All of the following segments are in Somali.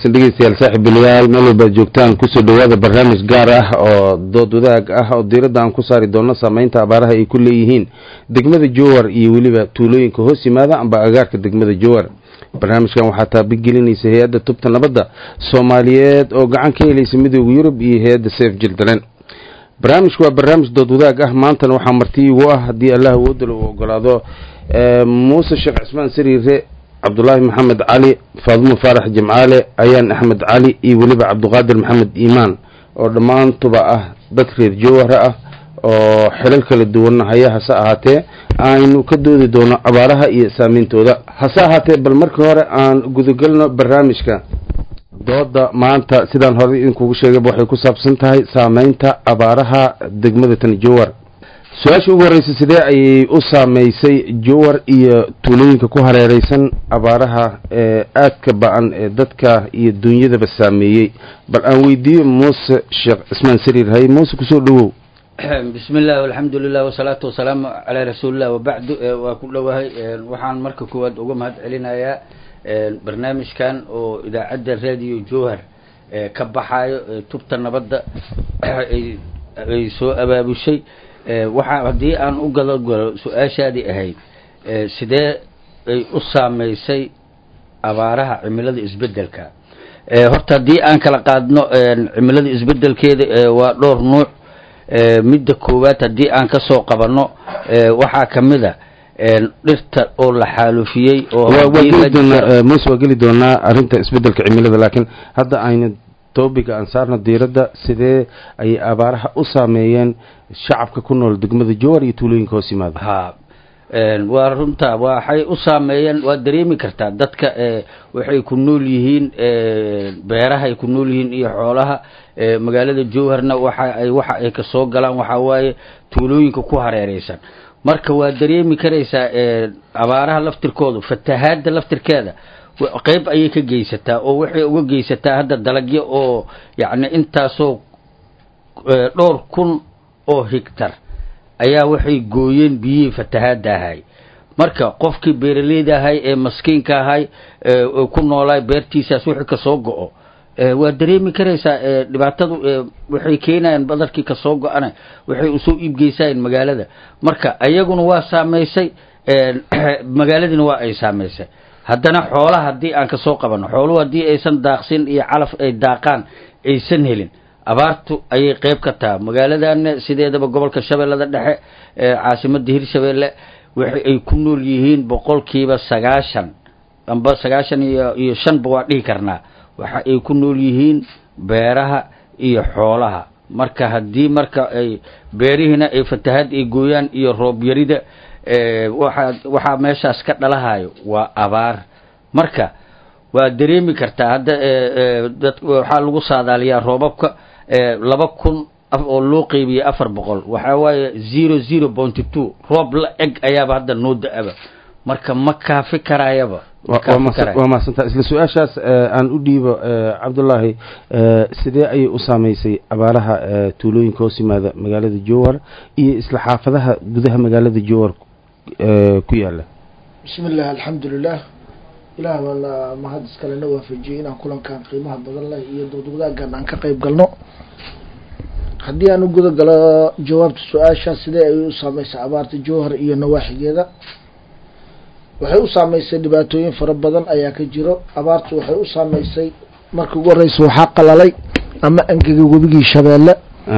wanaagsan dhegeystayaal saaxiibilayaal meel walbaad joogtaan kusoo dhawaada barnaamij gaar ah oo dood wadaag ah oo diiradda aan ku saari doono saameynta abaaraha ay ku leeyihiin degmada jowar iyo weliba tuulooyinka hoos yimaada amba agaarka degmada jowar barnaamijkan waxaa taabigelinaysa hay-adda tubta nabadda soomaaliyeed oo gacan ka helaysa midooda yurub iyo hay-adda seef jildalen barnaamijku waa barnaamij dood wadaag ah maantana waxaa marti igu ah haddii allah awoodala uu ogolaado muuse sheekh cismaan sariire cabdulaahi maxamed cali faadumo faarax jimcaale ayaan axmed cali iyo weliba cabdiqaadir maxamed iimaan oo dhammaantuba ah dad reer jowhara ah oo xilal kala duwanna haya hase ahaatee aynu ka doodi doono abaaraha iyo saameyntooda hase ahaatee bal markii hore aan gudagelno barnaamijka dooda maanta sidaan horey idinkugu sheegayba waxay ku saabsan tahay saameynta abaaraha degmada tan jowar su-aasha ugu horreysa sidee ayay u saameysay jowar iyo tuulooyinka ku hareereysan abaaraha ee aadka ba-an ee dadka iyo dunyadaba saameeyey bal aan weydiiyo muuse sheekh cismaan sariir haye muuse kusoo dhawow bismi illah alxamdu lilah wasalaatu wasalaamu calaa rasuulillah wabacdu waa ku dhowahay waxaan marka koowaad uga mahad celinayaa barnaamijkan oo idaacadda radio jowhar ka baxaayo tubta nabadda ay soo abaabushay waxaa haddii aan u gado galo su-aashaadii ahayd sidee ay u saameysay abaaraha cimilada isbedelka horta haddii aan kala qaadno cimilada isbedelkeeda waa dhowr nuuc midda koowaad haddii aan kasoo qabanno waxaa kamid a dhirta oo la xaalufiyey oo muuse waa geli doonaa arrinta isbedelka cimilada laakiin hadda aynu tobiga aan saarno diiradda sidee ayay abaaraha u saameeyeen shacabka ku nool degmada jowar iyo tuulooyinka hoos yimaada ha waa runta waxay u saameeyeen waad dareemi kartaa dadka waxay ku nool yihiin beerahay ku nool yihiin iyo xoolaha magaalada jowharna waxa ay waxa ay kasoo galaan waxaa waaye tuulooyinka ku hareereysan marka waad dareemi karaysaa abaaraha laftirkoodu fatahaada laftirkeeda qeyb ayay ka geysataa oo waxay uga geysataa hadda dalagyo oo yacni intaasoo dhowr kun oo higtar ayaa waxay gooyeen biyihii fatahaada ahay marka qofkii beeraleyda ahay ee maskiinka ahay ku noolaay beertiisaas wixii kasoo go-o waad dareemi karaysaa dhibaatadu waxay keenayaan badarkii kasoo go-ana waxay usoo iibgeysayeen magaalada marka ayaguna waa saameysay magaaladiina waa ay saameysay haddana xoolaha haddii aan kasoo qabanno xooluhu haddii aysan daaqsin iyo calaf ay daaqaan aysan helin abaartu ayay qeyb ka taha magaaladana sideedaba gobolka shabeellada dhexe caasimada hirshabeelle waxa ay ku nool yihiin boqolkiiba sagaashan amba sagaashan iyo iyo shanba waa dhihi karnaa waxa ay ku nool yihiin beeraha iyo xoolaha marka haddii marka ay beerihiina ay fatahaad ay gooyaan iyo roob yarida waxaa waxaa meeshaas ka dhalahayo waa abaar marka waa dareemi kartaa hadda dad waxaa lagu saadaaliyaa roobabka laba kun oo loo qeybiyey afar boqol waxaa waaye zero zero pointy two roob la eg ayaaba hadda noo da-aba marka ma kaafi karaayaba waa mahadsantaa isla su-aashaas aan u dhiibo cabdullaahi sidee ayay u saameysay abaaraha tuulooyinka hoos yimaada magaalada jowhar iyo isla xaafadaha gudaha magaalada jowhar ku yaala bismi illah alxamdu lilah ilaah baana mahad iskalena waafajiyey inaan kulankan qiimaha badan leh iyo dood wadaagan aan ka qeyb galno haddii aan u guda galo jawaabta su-aasha sidee ay u saameysay abaarta jowhar iyo nawaaxigeeda waxay u saameysay dhibaatooyin fara badan ayaa ka jiro abaartu waxay u saameysay marka ugu horeysa waxaa qalalay ama angegay webigii shabeelle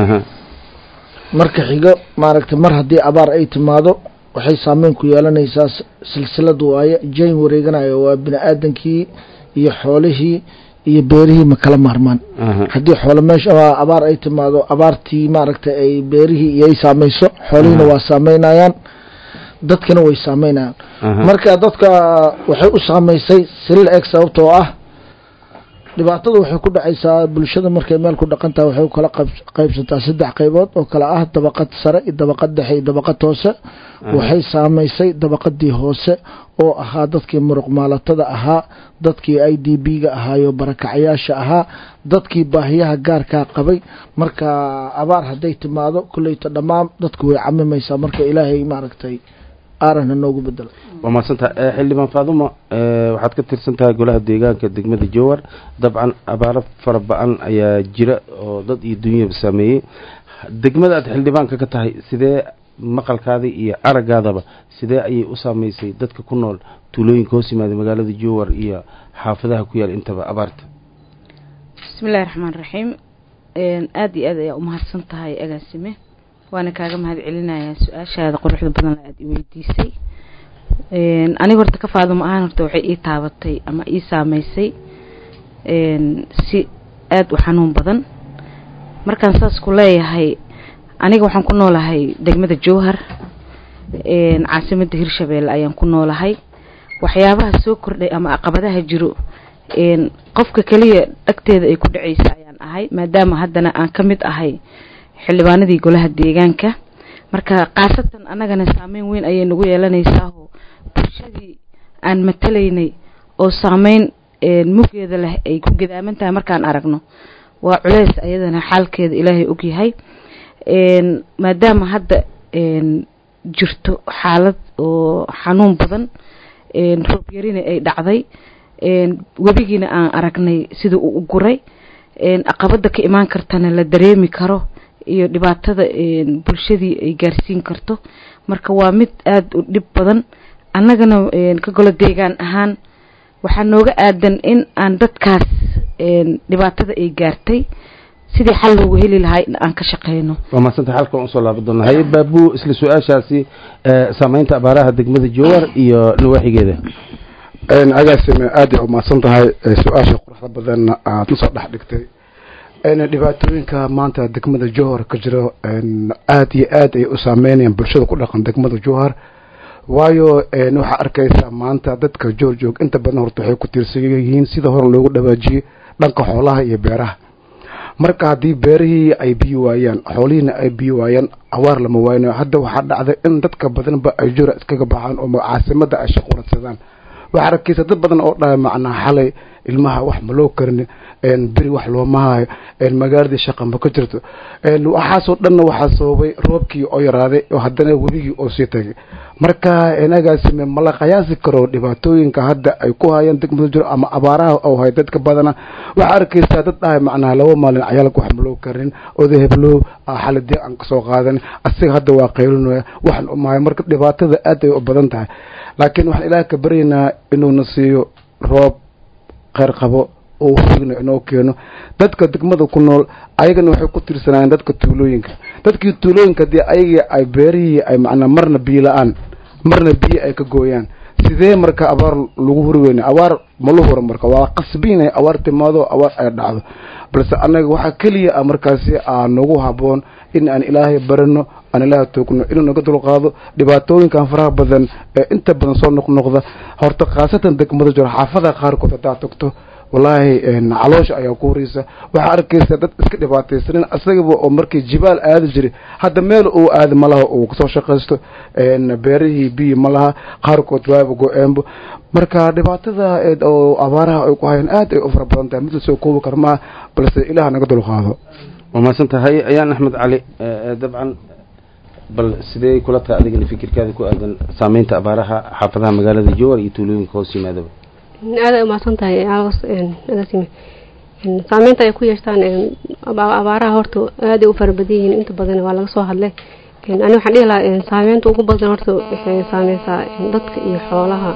marka xigo maaragtay mar haddii abaar ay timaado waxay saameyn ku yeelanaysaa silsilad waaye jayn wareeganayo waa bini aadankii iyo xoolihii iyo beerihii ma kala maarmaan haddii xoolo meesha abaar ay timaado abaartii maaragtay ay beerihii iyo ay saameyso xoolihiina waa saameynayaan dadkana way saameynayaan marka dadka waxay u saameysay silil eeg sababtoo ah dhibaatada waxay ku dhacaysaa bulshada markay meel ku dhaqan tahay waxay kala qaybsataa saddex qaybood oo kale ah dabaqad sare iyo dabaqad dhexe iyo dabaqad hoose waxay saameysay dabaqadii hoose oo ahaa dadkii muruq maalatada ahaa dadkii i d b ga ahaayo barakacyaasha ahaa dadkii baahiyaha gaarkaa qabay marka abaar hadday timaado kulleyta dhammaan dadku way camimaysaa marka ilaahay maaragtay aarana noogu bedelo waa mahadsantaha xildhibaan faadumo waxaad ka tirsan tahay golaha deegaanka degmada jowar dabcan abaaro fara ba-an ayaa jira oo dad iyo dunyaba saameeyey degmada aad xildhibaanka ka tahay sidee maqalkaada iyo araggaadaba sidee ayay u saameysay dadka ku nool tuulooyinka hoos yimaada magaalada jowar iyo xaafadaha ku yaal intaba abaarta bismillahi raxmaan raxiim aada iyo aad ayaa umahadsan tahay agaasime waana kaaga mahad celinayaa su-aashaada quruxda badan la aada i weydiisay aniga horta ka faaduma ahaan horta waxay ii taabatay ama ii saameysay si aada u xanuun badan markaan saas ku leeyahay aniga waxaan ku noolahay degmada jowhar caasimadda hirshabeelle ayaan ku noolahay waxyaabaha soo kordhay ama aqabadaha jiro qofka keliya dhagteeda ay ku dhaceysa ayaan ahay maadaama haddana aan ka mid ahay xildhibaanadii golaha deegaanka marka khaasatan annagana saameyn weyn ayay nagu yeelanaysaao bulshadii aan matalaynay oo saameyn muggeeda leh ay ku gadaaman tahay markaan aragno waa culeys ayadana xaalkeeda ilaahay ogyahay maadaama hadda jirto xaalad oo xanuun badan roob yarina ay dhacday webigiina aan aragnay sida uu u guray aqabada ka imaan kartana la dareemi karo iyo dhibaatada bulshadii ay gaarsiin karto marka waa mid aada u dhib badan annagana ka golo deegaan ahaan waxaa nooga aadan in aan dadkaas dhibaatada ay gaartay sidii xal loogu heli lahaa in aan ka shaqeyno waa mahadsanta halkan usoo laaban doona haye baabu isla su-aashaasi saameynta abaaraha degmada jowar iyo nawaaxigeeda agaasime aada u mahadsan tahay su-aasha quruxda badanna aad usoo dhex dhigtay dhibaatooyinka maanta degmada jowhar ka jiro aada iyo aad ay u saameynayaan bulshada ku dhaqan degmada jowhar waayo waxaa arkaysaa maanta dadka joor joog inta badan horta waxay ku tiirsan yihiin sida hore loogu dhawaajiyey dhanka xoolaha iyo beeraha marka haddii beerihii ay biyi waayaan xoolihiina ay biyi waayaan awaar lama waaynayo hadda waxaa dhacday in dadka badanba ay jora iskaga baxaan oo caasimada ay shaqoradsadaan waxaa arkaysa dad badan oo dhahay macnaa xalay ilmaha wax ma loo karin beri wax looma hayo magaaladii shaqa ma ka jirto waxaasoo dhanna waxaa sababay roobkii oo yaraaday oo haddana webigii oo sii tagay marka inagaasime mala qiyaasi karo dhibaatooyinka hadda ay ku hayaan degmada jiro ama abaaraha oo hay dadka badana waxaa arkaysaa dad dhahay macnaha laba maalin cayaalka wax ma loo karin oda heblow xaladii aan kasoo qaadan asiga hadda waa qaylinaya waxaan umahay marka dhibaatada aad ay u badan tahay laakiin waxaan ilaah ka baryaynaa inuuna siiyo roob kheyr qabo oo hurigna inoo keeno dadka degmada ku nool ayagana waxay ku tirsanaayeen dadka tuulooyinka dadkii tuulooyinka haddii ayagii ay beerihii ay macnaa marna biyo la-aan marna biyo ay ka gooyaan sidee marka abaar lagu huri weyna abaar malu huro marka waa qasbi inay abaar timaado abaar ay dhacdo balse annaga waxaa keliya ah markaasi aa nagu haboon in aan ilaahay barano aan ilaahay toogno inuu naga dulqaado dhibaatooyinkan faraha badan ee inta badan soo noqnoqda horta khaasatan degmada jiro xaafadaha qaarkood haddaad tagto wallaahi caloosha ayaa ku horeysa waxaa arkaysa dad iska dhibaataysanin asagaba oo markii jibaal aadi jiray hadda meel uu aadi malaha uu kasoo shaqaysto beerihii biyi malaha qaarkood waaba go-eenbo marka dhibaatada oo abaaraha ay ku hayaan aad ay u fara badan tahay mid lasoo koobi kara maaha balse ilaah naga dulqaado waa mahadsan tahay ayaan axmed cali dabcan bal sidee kula tahay adigana fikirkaada ku aadan saameynta abaaraha xaafadaha magaalada jowar iyo tuulooyinka hoos yimaadaba aada umahadsan tahay agaasime saameynta ay ku yeeshtaan abaaraha horta aaday u farabadan yihiin inta badan waa laga soo hadlay ani waxaan dhihi lahaa saameynta ugu badan horta waxay saameysaa dadka iyo xoolaha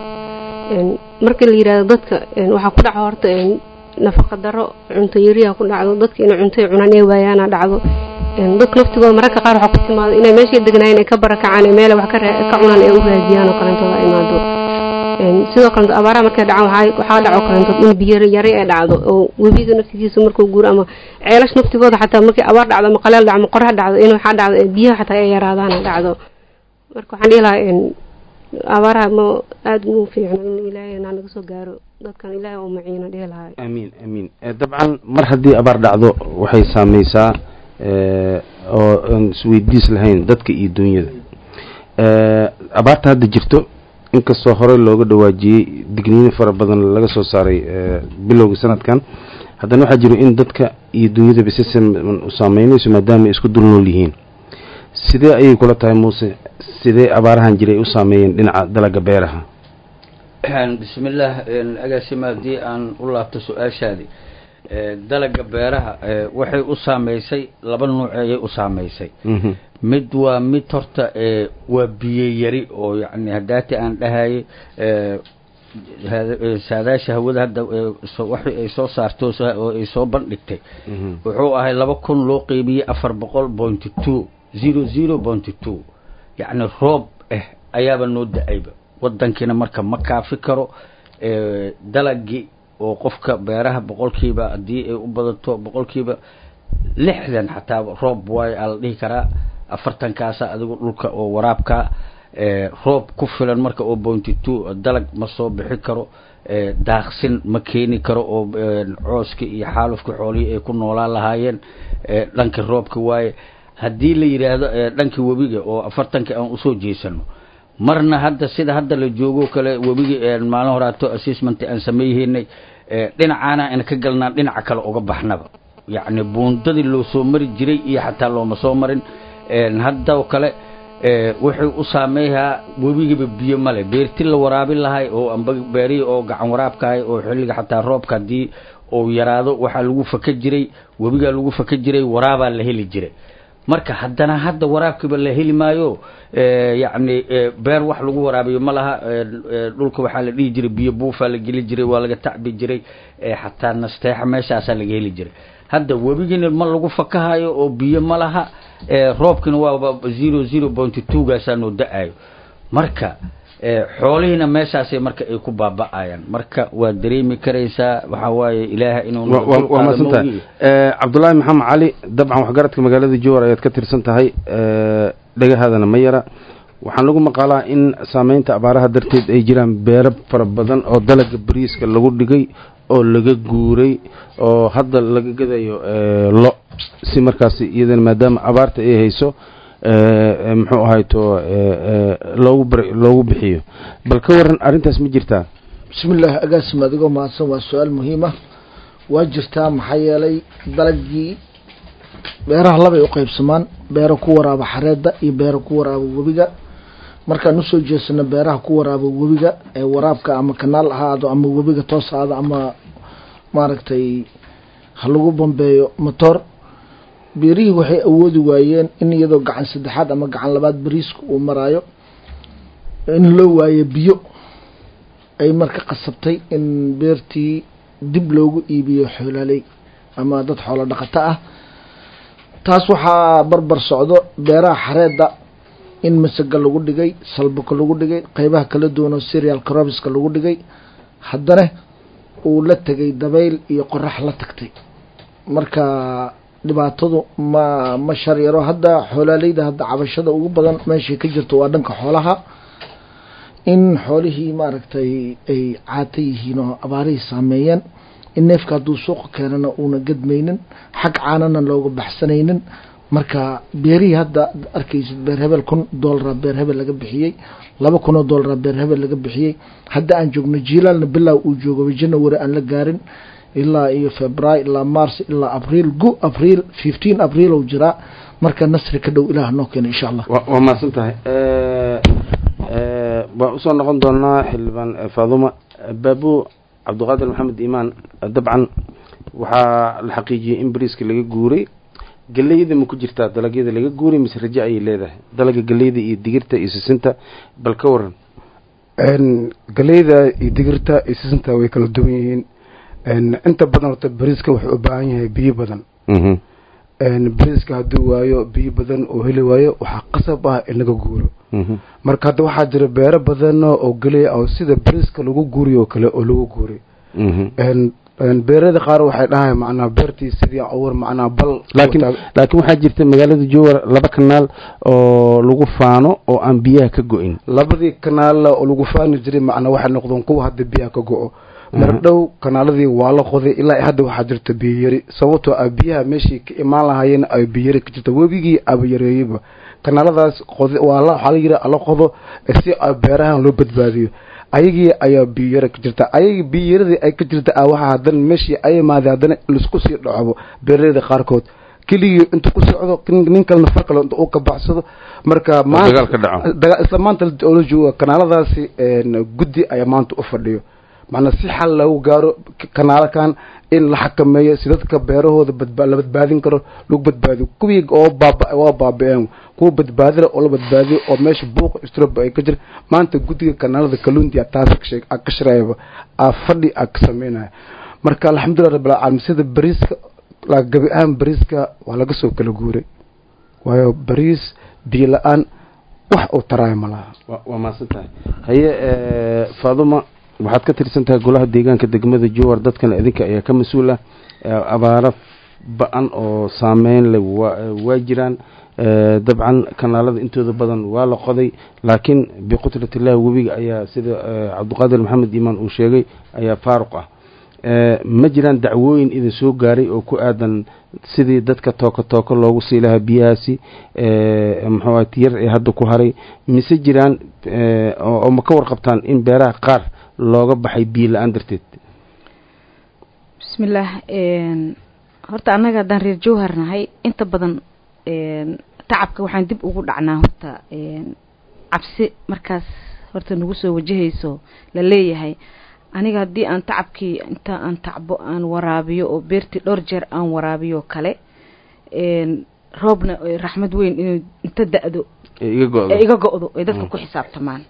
markii la yihahdo dadka waxaa ku dhaco horta nafaqa daro cunto yariya ku dhacdo dadka inay cunto cunaan ee waayaana dhacdo dadka laftigooda mararka qaar waxaa ku timaado inay meeshay degnaayeen ay ka barakacaan ee meela wax ka cunaan ee u raadiyaan oo kalentooda imaado sidoo kale abaaraha markay dhacaan waxaa dhaco kalentood in biyo yari ay dhacdo oo webiga naftigiisa markuu guuro ama ceelash naftigooda xataa markii abaar dhacdo ama qaleel dhacdo ama qorax dhacdo in waxaa dhacdo biyaha xataa ay yaraadaan dhacdo marka waxaan dhihi lahaa abaaraha ma aada mu fiicno in ilaahay naa naga soo gaaro dadkan ilaahay oo maciino dhihi lahaa amiin amiin dabcan mar haddii abaar dhacdo waxay saameysaa oo aan isweydiis lahayn dadka iyo dunyada abaarta hadda jirto inkastoo horey looga dhawaajiyey digniino fara badan laga soo saaray bilowga sanadkan haddana waxaa jiro in dadka iyo dunyadaba si siman u saameynayso maadaama ay isku dul nool yihiin sidee ayay kula tahay muuse sidee abaarahan jiray u saameeyeen dhinaca dalaga beeraha bismillaah agaasima haddii aan u laabto su-aashaadi dalaga beeraha waxay u saameysay laba nuuc ayay u saameysay mid waa mid horta waa biyo yari oo yani haddaati aan dhahayay saadaasha hawada hadda waxi ay soo saarto oo ay soo bandhigtay wuxuu ahay laba kun loo qeybiyey afar boqol pointy two zero zero pointy two yacni roob ah ayaaba noo da-ayba wadankiina marka ma kaafi karo dalagii oo qofka beeraha boqolkiiba haddii ay u badato boqolkiiba lixdan xataa roob waayo aa la dhihi karaa afartankaasa adigu dhulka oo waraabkaa roob ku filan marka oo pointy two dalag ma soo bixi karo daaqsin ma keeni karo oo cooska iyo xaalufka xoolihii ay ku noolaan lahaayeen dhanka roobka waaye haddii la yidhaahdo dhanka webiga oo afartanka aan usoo jeesano marna hadda sida hadda la joogo kale webiga maalin horaato assessment aan sameeyheynay dhinacaana aan ka galnaa dhinaca kale uga baxnaba yacni buundadii loo soo mari jiray iyo xataa looma soo marin haddao kale wuxuu u saameeyaa webigiba biyo male beerti la waraabin lahay oo amba beerihii oo gacan waraabkahay oo xilliga xataa roobka haddii uu yaraado waxaa lagu faka jiray webigaa lagu faka jiray waraabaa la heli jiray marka haddana hadda waraabkiiba la heli maayo yacni beer wax lagu waraabiyo ma laha dhulka waxaa la dhihi jiray biyo buufaa la geli jiray waa laga tacbi jiray xataa nasteexa meeshaasaa laga heli jiray hadda webigiina ma lagu fakahayo oo biyo ma laha roobkina waaba zero zero pointy two gaasaa noo da-ayo marka xoolihiina meeshaasay marka ay ku baaba-ayaan marka waa dareemi karaysaa waxaa waaye ilaaha inuu waa maadsantahay cabdullaahi maxamed cali dabcan waxgaradka magaalada jowar ayaad ka tirsan tahay dhagahaadana ma yara waxaan lagu maqaalaa in saameynta abaaraha darteed ay jiraan beero fara badan oo dalaga bariiska lagu dhigay oo laga guuray oo hadda laga gadayo lo si markaasi iyadana maadaama abaarta ay hayso muxuu ahayto loogu bar loogu bixiyo bal ka waran arrintaas ma jirtaa bismi illaahi agaasim adigoo mahadsan waa su-aal muhiima waa jirtaa maxaa yeelay dalagii beeraha labay u qeybsamaan beero ku waraaba xareedda iyo beero ku waraaba webiga markaan usoo jeesano beeraha ku waraaba webiga ee waraabka ama kanaal ahaado ama webiga toos ahaado ama maaragtay ha lagu bambeeyo motor beerihii waxay awoodi waayeen in iyadoo gacan saddexaad ama gacan labaad bariiska uu maraayo in loo waayo biyo ay marka qasabtay in beertii dib loogu iibiyo xoolaaley ama dad xoolo dhaqato ah taas waxaa barbar socdo beeraha xareedda in masaga lagu dhigay salbaka lagu dhigay qeybaha kala duwan oo serial crobiska lagu dhigay haddana uu la tegay dabayl iyo qorax la tagtay marka dhibaatadu ma ma sharyaro hadda xoolaaleyda hadda cabashada ugu badan meeshay ka jirto waa dhanka xoolaha in xoolihii maaragtay ay caata yihiin oo abaarihii saameeyeen in neefka hadduu suuqa keenana uuna gadmaynin xag caanana looga baxsanaynin marka beerihii hadda arkaysid beer hebel kun doolara beer hebel laga bixiyey laba kun oo doolara beer hebel laga bixiyey hadda aan joogno jiilaalna bilaaw uu joogo january aan la gaarin ilaa iyo february ilaa mars ilaa abriil gu abriil fifteen abriil ou jiraa marka nasri ka dhow ilaah noo keena insha allah waa mahadsan tahay waan usoo noqon doonaa xildhibaan faaduma baabu cabdiqaadir maxamed iimaan dabcan waxaa la xaqiijiyey in bariiska laga guuray geleyda ma ku jirtaa dalagyada laga guuray mise raje ayay leedahay dalaga geleyda iyo digirta iyo sisinta bal ka waran galeyda iyo digirta iyo sisinta way kala duwan yihiin inta badan horta bariiska wuxuu u baahan yahay biyo badan bariiska hadduu waayo biyo badan oo heli waayo waxaa qasab ah in laga guuro marka hadda waxaa jira beero badan oo geley oo sida bariiska lagu guuriyo oo kale oo lagu guuray beerada qaar waxay dhahay macnaa beertii sidii awar macnaa bal laakiin laakiin waxaa jirta magaalada jowar laba kanaal oo lagu faano oo aan biyaha ka go-in labadii kanaal oo lagu faani jiray macnaa waxay noqdeen kuwa hadda biyaha ka go-o mar dhow kanaaladii waa la qoday ilaa hadda waxaa jirta biyayari sababtoo ah biyaha meeshii ka imaan lahaayeen ay biyayari ka jirta webigii aba yareeyeyba kanaaladaas qod waa la waxaa la yidhi la qodo si beerahan loo badbaadiyo ayagii ayaa biyayari ka jirta ayagii biyayaradii ay ka jirta ah waxaa haddana meeshii ay imaaday haddana laisku sii dhacobo beeraleyda qaarkood keligii intuu ku socdo nin kalena far kale uu ka baxsado marka dagaal ka dhaco daga- isla maanta oo la jooga kanaaladaasi guddi ayaa maanta u fadhiyo macnaa si xal lagu gaaro kanaalakan in la xakameeyo si dadka beerahooda badba la badbaadin karo lagu badbaadiyo kuwii oo baaba waa baaba-een kuwa badbaadila oo la badbaadiyo oo meesha buuqa istroba ay ka jira maanta guddiga kanaalada kalundia taas kashe- aa ka shirayaba aa fadhi aa ka sameynaya marka alxamdulilah rabbil caalamiin sida bariiska la gabi ahaan bariiska waa laga soo kala guuray waayo bariis biyo la-aan wax uu taraayo ma laha wa- waa mahadsan tahay haye faaduma waxaad ka tirsan tahay golaha deegaanka degmada jowar dadkan idinka ayaa ka mas-uul ah Eh, abaaro ba-an oo saameyn leh waa waa jiraan Eh, dabcan kanaalada intooda badan waa la qoday laakiin biqudratillahi webiga ayaa sida eh, cabdiqaadir maxamed iimaan uu sheegay ayaa faaruq ah Eh, ma jiraan dacwooyin idin soo gaaray oo ku aadan sidii dadka tooko tooko loogu sii lahaa biyahaasi eh, muxuu ahay tiyar ee hadda ku haray mise jiraan eh, oo oo ma ka warqabtaan in beeraha qaar looga baxay biyo la-aan darteed bismillaah een, horta annaga haddaan reer jowhar nahay inta badan een, tacabka waxaan dib ugu dhacnaa horta een, cabsi markaas horta nagu soo wajahayso la leeyahay aniga haddii aan tacabkii inta aan tacbo aan waraabiyo oo beertii dhowr jeer aan waraabiyo kale een, roobna ay raxmad weyn inuu inta da-do ee iga go-do ee iga go-do ay dadka Mm. ku xisaabtamaan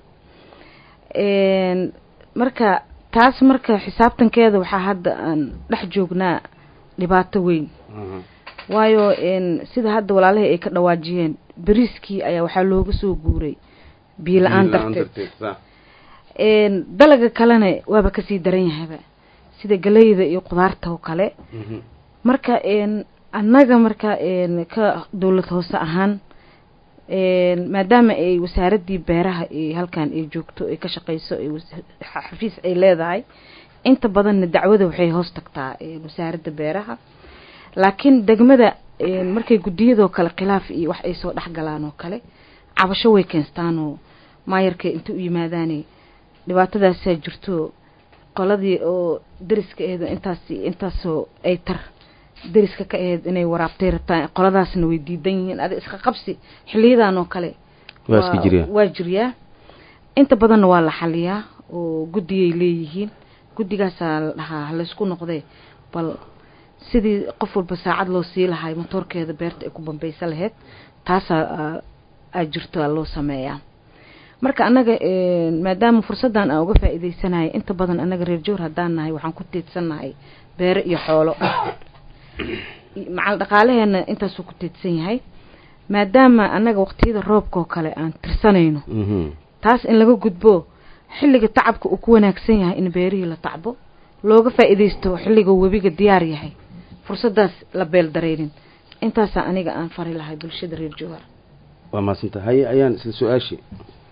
Een, marka taas marka xisaabtankeeda waxaa hadda aan dhex joognaa dhibaato weyn Mhm. waayo een, sida hadda walaalahii ay ka dhawaajiyeen beriiskii ayaa waxaa looga soo guuray biyo la-aan Biyo la'aan darteed sax. Een, dalaga kalena waaba kasii daran yahayba sida galeyda iyo qudaarta oo kale Mhm. marka een annaga marka een ka dowlad hoose ahaan een maadaama ay wasaaradii beeraha ay halkan ay joogto ay ka shaqeyso ay was- xa- xafiis ay leedahay inta badanna dacwada waxay hoos tagtaa een wasaaradda beeraha laakiin degmada een markay guddiyadoo kale khilaaf iyo wax ay soo dhex galaan oo kale cabasho way keenstaanoo maayarka inta u yimaadaanay dhibaatadaasaa jirto qoladii oo deriska aheed intaas intaasoo ay tar deriska ka aheyd inay waraabtay rabtaan qoladaasna way diidan yihiin adi iska qabsi xiliyadan oo kale waa iska jiryaa waa jiryaa inta badanna waa la xaliyaa oo guddiyay leeyihiin guddigaasaa la dhahaa halaysku noqdee bal sidii qof walba saacad loo sii lahay motoorkeeda beerta ay ku bambaysa lahayd taasaa aa- aa jirto aa loo sameeyaa marka annaga een, maadaama fursaddan aan uga faa'iidaysanahay inta badan annaga reer joor haddaan nahay waxaan ku tiidsannahay beere iyo xoolo macal dhaqaalaheena intaasuu ku tiidsan yahay maadaama annaga waqtiyada roobka oo kale aan tirsanayno Mhm. taas in laga gudbo xilliga tacabka uu ku wanaagsan yahay in beerihii la tacbo looga faa'iidaysto xilliga webiga diyaar yahay fursadaas la beel dareynin intaasaa aniga aan fari lahay bulshada reer jowhar waa mahadsanta haye ayaan isla su-aashii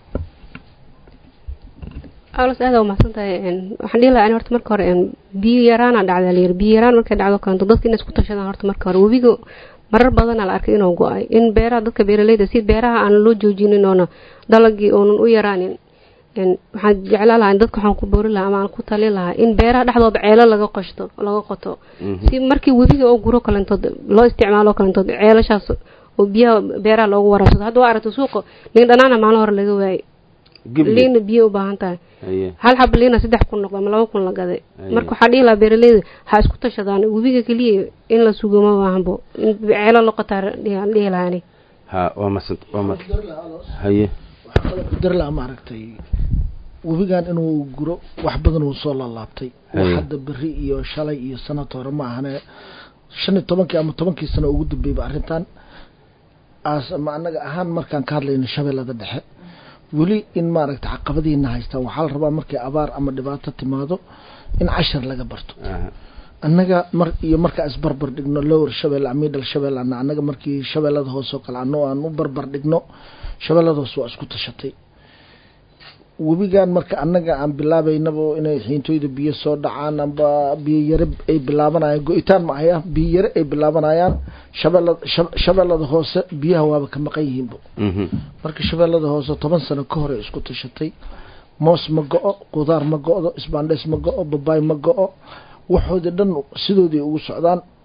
alos aada umahadsan tahay een, waxaan dhihi lahaa in horta marka hore een, biyo yaraana dhacda layiri biyo yaraan markay dhacdo kalanto dadka inay isku tashadaan horta marka hore webiga marar badanaa la arkay inuu go-ay in beeraha dadka beeraleyda si beeraha aan loo joojinin oona dalagii oonan u yaraanin een, waxaan jeclaan lahaa in dadka waxaan ku boori lahaa ama aan ku talin lahaa in beeraha dhexdooda ceelo laga qoshto laga qoto Mhm. si markii webiga oo guro kalantood loo isticmaalo kalantood ceelashaas oo biyaha beeraha loogu waraabsado hadda waa aragta suuqa liin dhanaana maalin hore laga waayay Gibli. liina biyo u baahan tahay haye hal xab liina saddex kun noqdo ama laba kun la gaday Aye. marka waxaa dhihi lahaa beeraleyda ha isku tashadaan webiga keliya in la sugo ma baahanbo in ceelo loqotaa dhihi lahaa aniga ha waa mahadsanta waa mahad haye waxaa kaloo qadar laha maaragtay webigan inuu guro wax badan uu soo laalaabtay wax Haye. hadda beri iyo shalay iyo sanad hore ma ahane shan iyo tobankii ama tobankii sano ugu dambeeyba arrintan as ama anaga ahaan markaan ka hadlayno shabeellada dhexe weli in maaragtay caqabadiina haystaan waxaa la rabaa markay abaar ama dhibaato timaado in cashar laga barto Aha. annaga mar iyo markaa isbarbar dhigno lower shabeelle middle shabeelle ana annaga markii shabeellada hoose oo kale ano aan u barbar dhigno shabeellada hoose waa isku tashatay webigan marka annaga aan bilaabaynaba inay xiintooyda biyo soo dhacaan amba biyo yare ay bilaabanayaan go-itaan ma ahaya biyo yare ay bilaabanayaan shabeellada shab- shabeellada hoose biyaha waaba ka maqan yihiinba Mhm. marka shabeellada hoose toban sano ka hor ay isku tashatay moos ma go-o qudaar ma go-do isbaandheys ma go-o babaay ma go-o waxoodii dhan sidoodii ugu socdaan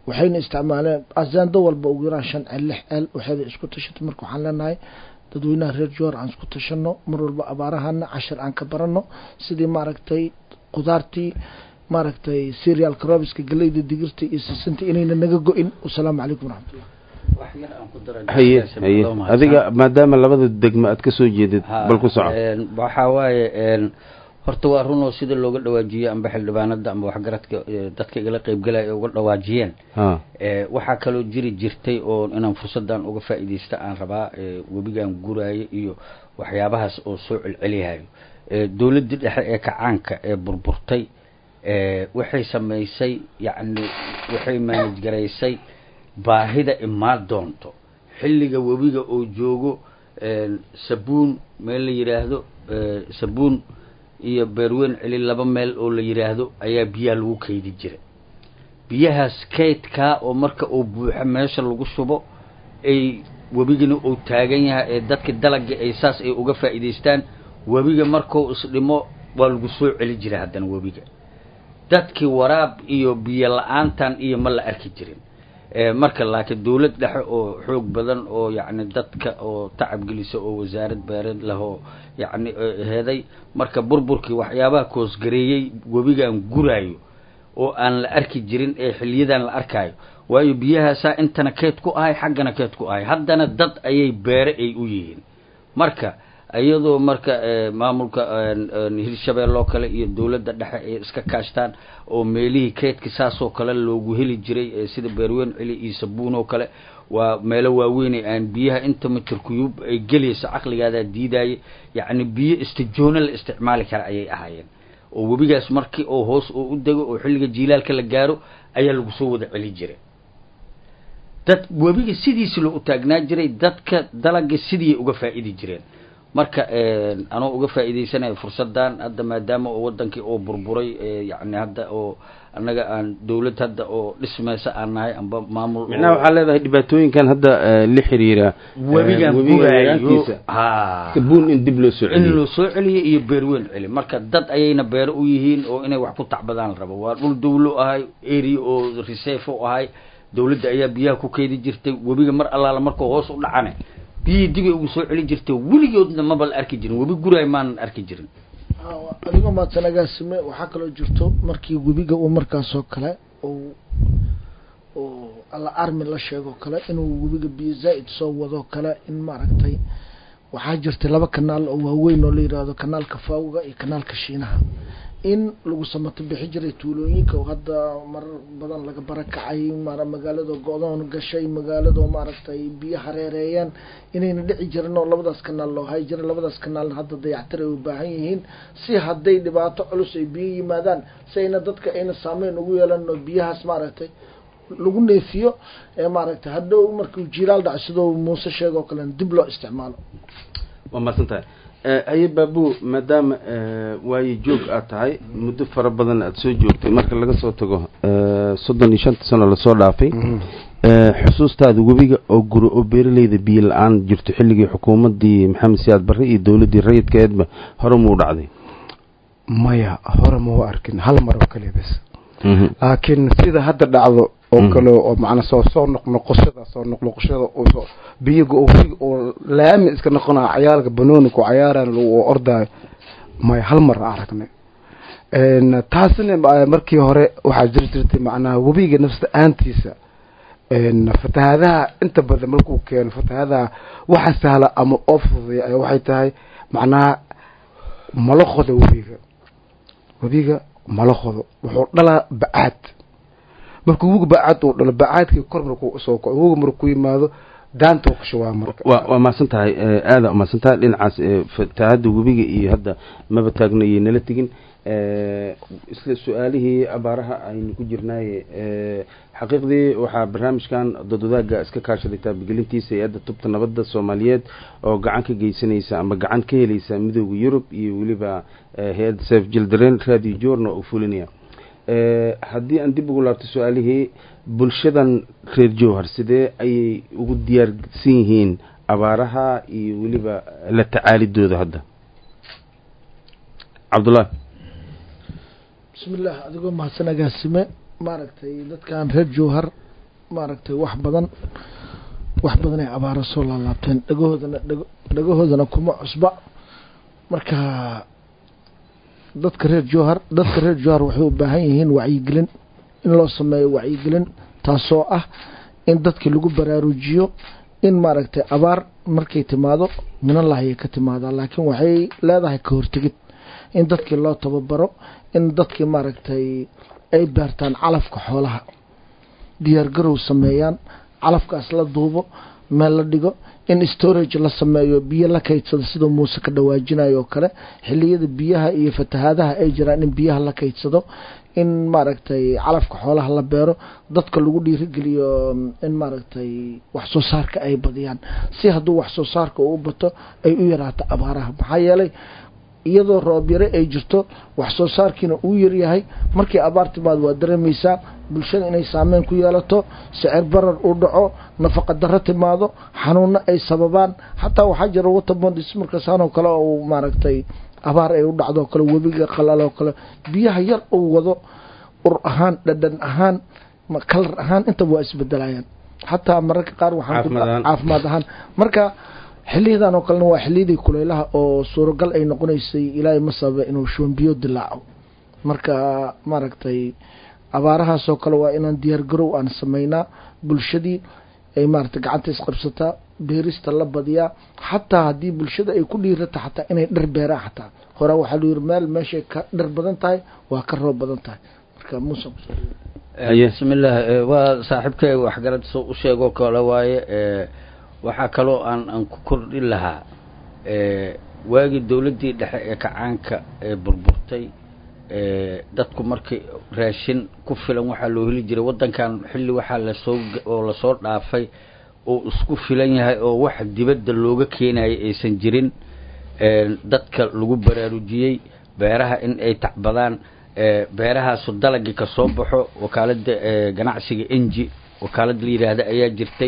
waxayna isticmaaleen asaando walba ugu yaraan shan ceel lix ceel waxayda isku tashatay marka waxaan leenahay dadweynaha reer joor aan isku tashano mar walba abaarahana cashir aan ka barano sidii maaragtay qudaartii maaragtay serial crobiska galeyda digirta iyo sisinta inayna naga go-in wasalaamu calaykum waraxmatullah wax yar aan ku daro haye Jaasim, haye loo mahadsan. adiga maadaama labada degmo aad ka soo jeedid Ha, bal ku soco een, waxaa waaye een, horta waa runoo sida looga dhawaajiyey amba xildhibaanada amba waxgaradka ee, dadka igala qeybgalaya ay uga dhawaajiyeen ha ee, waxaa kaloo jiri jirtay oo inaan fursadan uga faa'iidaysta aan rabaa ee, webigan guraayo iyo waxyaabahaas oo soo celceliyahayo ee, dowladdii dhexe ee kacaanka ee burburtay ee, waxay samaysay yacni waxay manaj garaysay baahida imaan doonto xilliga webiga oo joogo een, sabuun meel la yidhaahdo ee, sabuun iyo beerweyn celi laba meel oo la yidhaahdo ayaa biyaha lagu kaydi jira biyahaas kaydkaa oo marka uu buuxo meesha lagu shubo ay webigana uu taagan yahay ee dadka dalagga ay saas ay uga faa'iidaystaan webiga markuu isdhimo waa lagu soo celi jira haddana webiga dadkii waraab iyo biyo la-aantan iyo ma la arki jirin ee marka laakiin dowlad dhexe oo xoog badan oo yacni dadka oo tacab gelisa oo wasaarad beereed leh oo yacni eh, heeday marka burburkii waxyaabaha koosgareeyey webigan guraayo oo aan la arki jirin ee xiliyadan la arkaayo waayo biyahaasaa intana keed ku ahay xaggana keed ku ahay haddana dad ayay beere ay u yihiin marka iyadoo marka eh, maamulka een, een, hirshabelle oo kale iyo dowladda dhexe ay iska kaashtaan oo meelihii keydka saasoo kale loogu heli jiray eh, sida beerweyn celi iyo sabuun oo kale waa meelo waaweyn ee aan biyaha inta mitir kuyuub ay gelayso caqligaadaa diidaaye yacni biyo istijoono la isticmaali kara ayay ahaayeen oo webigaas markii oo hoos oo u dego oo xilliga jiilaalka la gaaro ayaa lagu soo wada celi jiray dad webiga sidiisi loo taagnaa jiray dadka dalaga sidii uga faa'idi jireen marka een, anoo uga faa'iidaysanaya fursadan hadda maadaama oo wadankii oo burburay ee, yacni hadda oo annaga aan dowlad hadda oo dhismaysa aan nahay amba maamul oo- micnaha waxaa leedahay dhibaatooyinkan hadda eh, la xiriira eh, webigan webiga guraayo yaraantiisa ha sabuun in dib loo soo in celiyo loo soo celiyo iyo beerweyn celi marka dad ayayna beero u yihiin oo inay wax ku tacbadaan la rabo waa dhul dawlo ahay area oo reserve u ahay dawladda ayaa biyaha ku keedi jirtay webiga mar allaala markuu hoos u dhacane biyihii dibay ugu soo celi jirtay weligoodna maba la arki jirin webi guraay maanan arki jirin adigoo maadsanagaasime waxaa kaloo jirto markii webiga uu markaasoo kale uu uu alla armi la sheegoo kale inuu webiga biyo zaa'id soo wadoo kale in maaragtay waxaa jirtay laba kanaal oo waaweyn oo la yidhaahdo kanaalka faawga iyo kanaalka shiinaha in lagu samato bixi jiray tuulooyinka oo hadda marar badan laga barakacay mara magaalada go-doon gashay magaalado maaragtay biyo hareereeyeen inayna dhici jirin oo labadaas kanaal loo hay jiray labadaas kanaalna hadda dayactir ay u baahan yihiin si hadday dhibaato culus ay biyo yimaadaan si ayna dadka ayna saameyn ugu yeelan oo biyahaas maaragtay lagu neefiyo ee maaragtay hadhow markuu jilaal dhaco sidoo muuse sheeg oo kalena dib loo isticmaalo waa mahadsan tahay aye baabu maadaama waayo joog aad tahay muddo fara badan aada soo joogtay marka laga soo tago soddon iyo shanta sano lasoo dhaafay xusuustaada webiga oo guro oo beeraleyda biyo la-aan jirto xilligii xukuumaddii maxamed siyaad barre iyo dowladdii rayidkeedba hore muu dhacday maya hore mau arkin hal mar oo kaliya bes laakiin sida hadda dhacdo oo kale oo macnaa soo soo noqnoqoshada soo noqnoqoshada oo soo biyiga oo wiig oo laami iska noqonaya cayaalka banooni ku cayaaraan oo ordaayo maya hal mar aragnay taasina markii hore waxaa jiri jirtay macnaha webiga nafsda aantiisa fatahaadaha inta badan markuu keeno fatahaadaha waxa sahla ama oo fududeya ayaa waxay tahay macnaha mala qodo webiga webiga mala qodo wuxuu dhalaa bacaad markuu webiga bacaad uu dhalo bacaadkii kor markuu soo kaco webiga markuu yimaado daanta ku shubaa marka wa waa mahadsan tahay aada umahadsan tahay dhinacaas fatahaada webiga iyo hadda maba taagno iyo nala tegin isla su-aalihii abaaraha aynu ku jirnaaye xaqiiqdii waxaa barnaamijkan dodwadaaga iska kaashaday taabagelintiisa hay-adda tubta nabadda soomaaliyeed oo gacan ka geysanaysa ama gacan ka helaysa midooda yurub iyo weliba hay-adda sef jildaren radio journa oo fulinaya haddii aan dib ugu laabto su-aalihii bulshadan reer jowhar sidee ayay ugu diyaarsan yihiin abaaraha iyo weliba la tacaalidooda hadda cabdullahi bismi illah adigoo mahadsan agaasime maaragtay dadkan reer jowhar maaragtay wax badan wax badan ay abaaro soo laalaabteen dhagahoodana dhago dhagahoodana kuma cusba marka dadka reer jowhar dadka reer jowhar waxay u baahan yihiin wacyigelin in loo sameeyo wacyigelin taasoo ah in dadkii lagu baraarujiyo in maaragtay abaar markay timaado minallahi ay ka timaadaa laakiin waxay leedahay ka hortegid in dadkii loo tababaro in dadkii maaragtay ay beertaan calafka xoolaha diyaargarow sameeyaan calafkaas la duubo meel la dhigo in storage la sameeyo biyo la kaydsado sidoo muuse ka dhawaajinayo oo kale xiliyada biyaha iyo fatahaadaha ay jiraan in biyaha la kaydsado in maaragtay calafka xoolaha la beero dadka lagu dhiirigeliyo in maaragtay wax soo saarka ay badiyaan si hadduu wax soo saarka uu bato ay u yaraato abaaraha maxaa yeelay iyadoo roob yare ay jirto wax soo saarkiina uu yaryahay markii abaar timaad waa dareemaysaa bulshada inay saameyn ku yeelato sicir barar uu dhaco nafaqa darro timaado xanuuno ay sababaan xataa waxaa jira waterbondis markaasaanoo kale oo maaragtay abaar ay u dhacdoo kale webiga qalaloo kale biyaha yar uu wado ur ahaan dhadhan ahaan kalar ahaan intaba waa isbedelayaan xataa mararka qaar waxaan caafimaad ahaan marka xiliyadan oo kalena waa xiliyadii kuleylaha oo suuragal ay noqonaysay ilaahay ma sababa inuu shubanbiyo dilaaco marka maaragtay abaarahaasoo kale waa inaan diyaargarow aan sameynaa bulshadii ay maaragtay gacanta isqabsataa beerista la badiyaa xataa haddii bulshada ay ku dhiirata xataa inay dhar beeraan xataa horaa waxaa lu yiri meel meeshay ka dhar badan tahay waa ka roob badan tahay marka muuse bismillaah waa saaxiibkay waxgarad soo u sheegoo kale waaye waxaa kaloo aan aan ku kordhin lahaa waagii dowladdii dhexe ee kacaanka ee burburtay dadku markii raashin ku filan waxaa loo heli jiray waddankan xilli waxaa lasoo oo lasoo dhaafay oo isku filan yahay oo wax dibadda looga keenayo aysan jirin dadka lagu baraarujiyey beeraha in ay tacbadaan beerahaasu dalagii ka soo baxo wakaaladda ganacsiga enji wakaalad la yidhaahda ayaa jirtay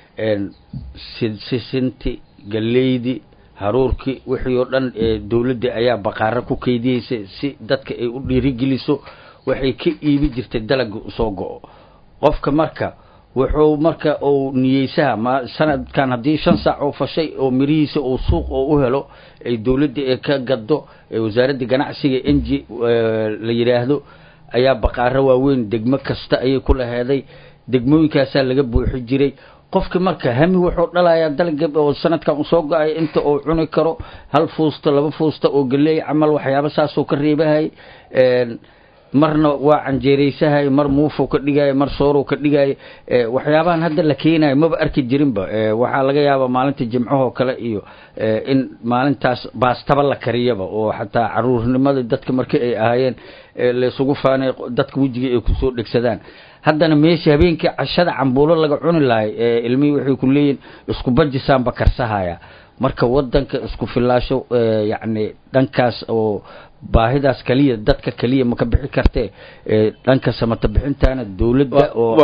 sisinti galeydi haruurkii wixii oo dhan dowladda ayaa baqaaro ku keydiyeysay si dadka ay u dhiirigeliso waxay ka iibi jirtay dalagii usoo go-o qofka marka wuxuu marka uu niyeysaha ma sanadkan haddii shan saac oo fashay oo mirihiisa uu suuq oo u helo ay dowladda ee ka gaddo wasaaradda ganacsiga enji la yidhaahdo ayaa baqaaro waaweyn degmo kasta ayay ku laheeday degmooyinkaasaa laga buuxi jiray qofki marka hami wuxuu dhalayaa dalga oo sanadkan usoo go-ay inta uu cuni karo hal fuusta laba fuusta oo galeey camal waxyaaba saasoo ka reebahay marna waa canjeeraysahay mar muufuu ka dhigaayo mar sooruu ka dhigaayo waxyaabahan hadda la keenayo maba arki jirinba waxaa laga yaabaa maalinta jimcahoo kale iyo in maalintaas baastaba la kariyaba oo xataa caruurnimada dadka markii ay ahaayeen laysugu faanay dadka wejiga ay kusoo dhegsadaan haddana meesha habeenkii cashada cambuulo laga cuni lahay ilmihii waxay ku leeyihin isku bajisaanba karsahaya marka wadanka isku filaasho yacni dhankaas oo baahidaas kaliya dadka kaliya ma ka bixi kartee dhanka samata bixintaana dowladda oo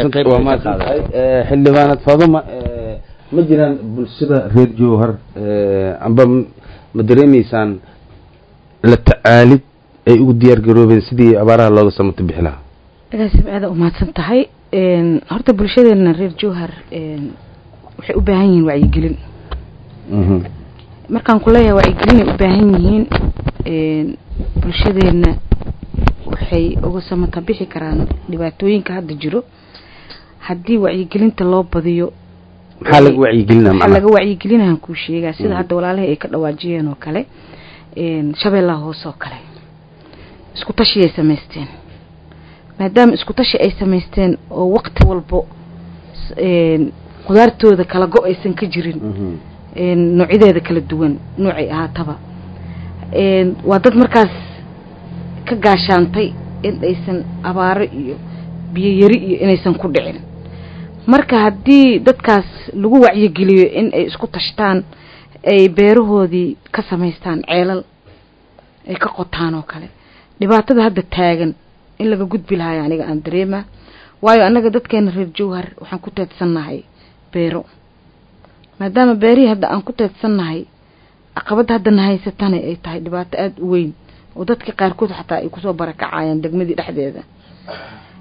xildhibaanad faaduma ma jiraan bulshada reer jowhar amba ma dareemaysaan la tacaalid ay ugu diyaar garoobeen sidii abaaraha looga samata bixi lahaa agaasib aada umahadsan tahay horta bulshadeena reer jowhar waxay u baahan yihiin wacyigelin markaan ku leeyahay wacyigelin ay u baahan yihiin bulshadeena waxay uga samata bixi karaan dhibaatooyinka hadda jiro haddii wacyigelinta loo badiyo maxaa laga wacyigelina waxaa laga wacyigelinahan kuu sheegaa sida hadda walaalahii ay ka dhawaajiyeen oo kale shabeellaha hoose oo kale isku tashiyay samaysteen maadaama isku tashi ay samaysteen oo waqti walbo qudaartooda kala go aysan ka jirin noocyadeeda kala duwan noocay ahaataba waa dad markaas ka gaashaantay in aysan abaaro iyo biyo yari iyo inaysan ku dhicin marka haddii dadkaas lagu wacyigeliyo in ay isku tashtaan ay beerahoodii ka samaystaan ceelal ay ka qotaan oo kale dhibaatada hadda taagan in laga gudbi lahayo aniga aan dareema waayo annaga dadkeena reer jowhar waxaan ku teedsannahay beero maadaama beerihii hadda aan ku teedsannahay caqabadda haddana haysatana ay tahay dhibaato aada u weyn oo dadka qaarkood xataa ay kusoo barakacayaan degmadii dhexdeeda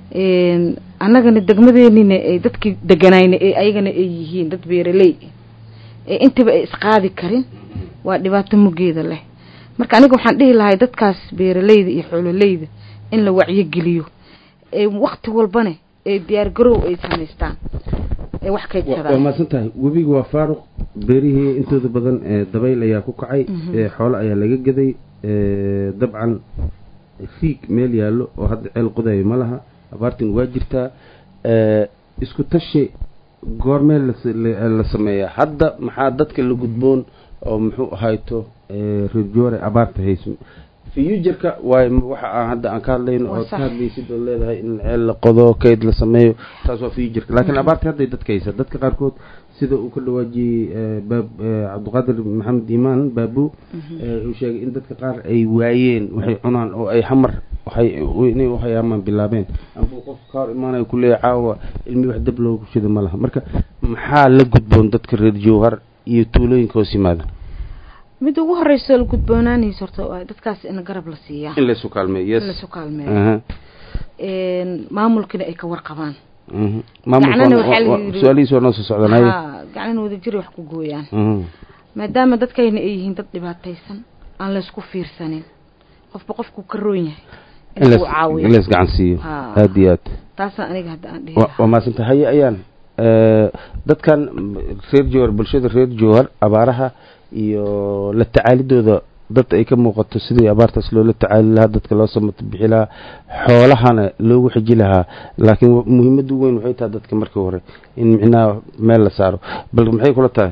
annagana degmadeenina ay dadkii deganayna ee ayagana ay yihiin dad beeraley ee intaba ay isqaadi karin waa dhibaato mugeeda leh marka aniga waxaan dhihi lahay dadkaas beeraleyda iyo xoololeyda in la wacyogeliyo ee wakti walbana ee diyaar garow ay samaystaan ee wax waa kaydsadaan mahadsan tahay webiga waa faaruq beerihii intooda badan ee dabayl ayaa ku kacay ee xoolo ayaa laga gaday ee dabcan riig meel yaallo oo hadda ceel qodayo ma laha abaartin waa jirtaa ee isku tashi goormee las- la la sameeyaa hadda maxaa dadka la gudboon oo muxuu ahayto ee reer joore abaarta hayso futureka waay waxa aan hadda aan ka hadlayno Waa ood ka sax. hadlaysid oo leedahay in ceel la qodo kayd la sameeyo taas waa futureka laakiin abaarta hadday dadka haysa dadka qaarkood sida uu ka dhawaajiyey ee, baab ee, cabdiqaadir maxamed iimaan baabu ee, uu sheegay in dadka qaar ay waayeen waxay cunaan oo ay xamar waxay inay u hayaamaan bilaabeen amba qof ka hor imaanayo kuleeya caawa ilmi wax dab loogu shido ma laha marka maxaa la gudboon dadka reer jowhar iyo tuulooyinka hoos yimaada mid ugu horeyso la gudboonaanaysa horta waa dadkaas in garab la siiyaa in laysu kaalmeeyo yes in lasu kaalmeeyo Aha. maamulkina ay ka warqabaan Mhm. maamulka Gacnana waa- waxaa la waa- yidhi- su-aalihiisa waa noo soo socdanaya haa gacnana wadajiri wax ku gooyaan Mhm. maadaama dadkayna ay yihiin dad dhibaataysan aan laysku fiirsanin qofba qofku ka roon yahay in in lays- uu caawiyo in lays gacan siiyo Haa. aada iyo aad taasaan aniga hadda aan dhihi wa- waa mahadsanta haye ayaan Eh, dadkan reer jowhar bulshada reer jowhar abaaraha iyo la tacaalidooda dad ay ka muuqato sidii abaartaas loola tacaali lahaa dadka loo samato bixi lahaa xoolahana loogu xiji lahaa laakiin wa- muhiimadda u weyn waxay tahay dadka markii hore in micnaha meel la saaro bal maxay kula tahay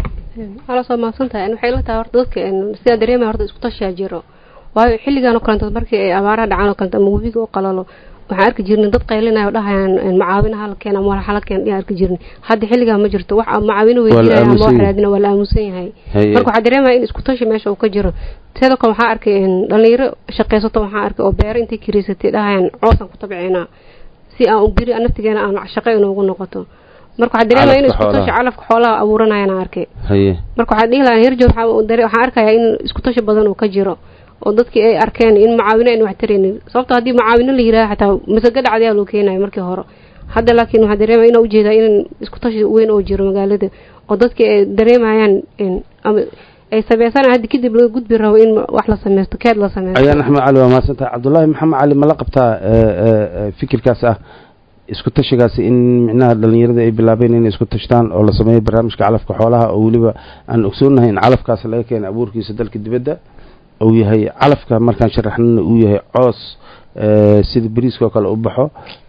ala soo maadsan tahay waxay la tahay horta dadka een, sidaa dareemaya horta isku tashiyaa jiro waayo xilligan oo kalenta markii ay abaaraha dhacaan oo kalenta ama webiga oo qalalo waxaan arki jirnay dad qaylinaya oo dhahayaan een, macaawina hala keen ama walax hala keen ayaan arki jirnay hadda xilligan ma jirto wax macaawino Waa la weydiinaya ama aamusan wax yahay. raadina waa la aamusan yahay Haye. marka waxaa dareemaya in isku tashi meesha uu ka jiro sidoo kale waxaa arkay een, dhalinyaro shaqaysato waxaa arkay oo beero intay kiriisatay dhahayaan coosaan ku tabciinaa si aan u biri aan naftigeena aan shaqo inoogu noqoto marka waxaa dareemaya in Calafka isku tashi xoolaha. calafka xoolaha abuuranayaan aan arkay haye marka waxaa dhihi lahaa herjoor waxaa uu dare- waxaan arkayaa in isku tashi badan uu ka jiro oo dadkii ay arkeen in macaawino aynu wax taraynin sababto haddii macaawino la yidhaha xataa masago dhacdayaa loo keenayo markii hore hadda laakiin waxaa dareemaya inaa ujeedaa in isku tashi weyn oo jiro magaalada oo dadkii ay dareemayaan in ama ay sameysana hadda kadib laga gudbi rabo in wax la sameysto keed la sameysto ayaan axmed cali waa mahadsantahay cabdullaahi maxamed cali ma la qabtaa eh, eh, eh, fikirkaas ah isku tashigaasi in micnaha dhalinyarada ay bilaabeen inay isku tashtaan oo la sameeyo barnaamijka calafka xoolaha oo weliba aan ogsoonnahay in calafkaas laga keenay abuurkiisa dalka dibadda uu yahay calafka markaan sharaxnana uu yahay coos eh, sida beriiska oo kale u baxo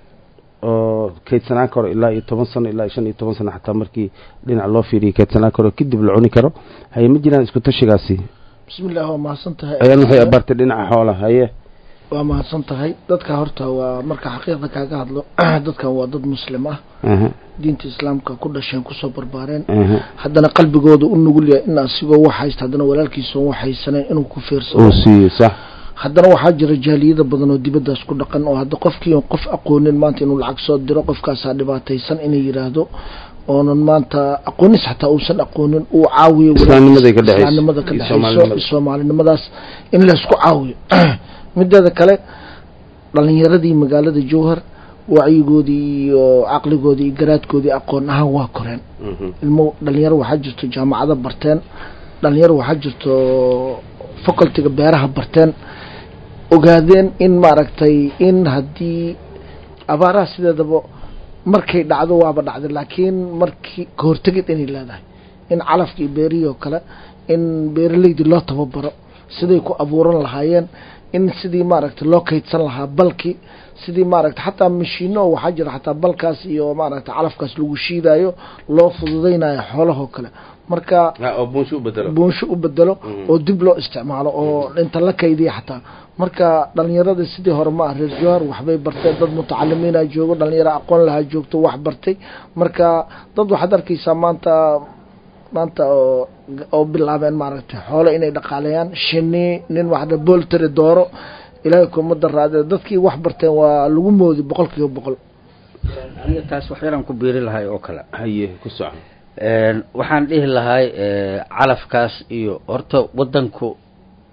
oo kaydsanaan karo ilaa iyo toban sano ilaa iyo shan iyo toban sano xataa markii dhinac loo fiiriyo kaydsanaan karo kadib la cuni karo haye ma jiraan isku tashigaasi bismi illah waa mahadsan tahay ayaan waxay abaartay dhinaca xoolaha haye waa mahadsan tahay dadka horta waa marka xaqiiqda kaaga hadlo dadkan waa dad muslim ah aha diinta islaamka ku dhasheen kusoo barbaareen aha haddana qalbigooda u nugul yahay in asigoo wax haysta haddana walaalkiisa wax haysaneen inuu ku fiirsado uu siiyo sax haddana waxaa jira jaaliyada badan oo dibaddaas ku dhaqan oo hadda qofkii oon qof aqoonin maanta inuu lacag soo diro qofkaasaa dhibaataysan inay yidhaahdo oonan maanta aqoonis xataa uusan aqoonin uu caawiyo Islaamnimaday ka dhexayso. islaamnimada ka Iyo dhexayso Soomaalinimada. iyo soomaalinimadaas in laysku caawiyo mideeda kale dhalinyaradii magaalada jowhar wacyigoodii iyo caqligoodii iyo garaadkoodii aqoon ahaan waa koreen ilmo dhalinyaro waxaa jirto jaamacado barteen dhalinyaro waxaa jirto facultiga beeraha barteen ogaadeen in maaragtay in haddii abaaraha sideedaba markay dhacdo waaba dhacday laakiin markii kahortegid inay leedahay in calafka iyo beerihii oo kale in beeraleydii loo tababaro siday ku abuuran lahaayeen in sidii maaragtay loo kaydsan lahaa balki sidii maaragtay xataa mashiino oo waxaa jira xataa balkaas iyo maaragtay calafkaas lagu shiidayo loo fududaynayo xoolahoo kale marka oo buunsho u bedelo buunsho u bedelo oo dib loo isticmaalo oo inta la kaydiya xataa marka dhalinyarada sidii hore ma ah reer jowhar waxbay barteen dad mutacalimiina joogo dhalinyaro aqoon lahaa joogto wax bartay marka dad waxaad arkaysaa maanta maanta oo oo bilaabeen maaragtay xoolo inay dhaqaaleeyaan shini nin waxda booltari dooro ilaahay kuma daraade dadkii wax barteen waa lagu moodi boqol kiiba boqol aniga taas wax yaraan ku biiri lahay oo kale haye ku soco Een, waxaan dhihi lahay ee, calafkaas iyo horta wadanku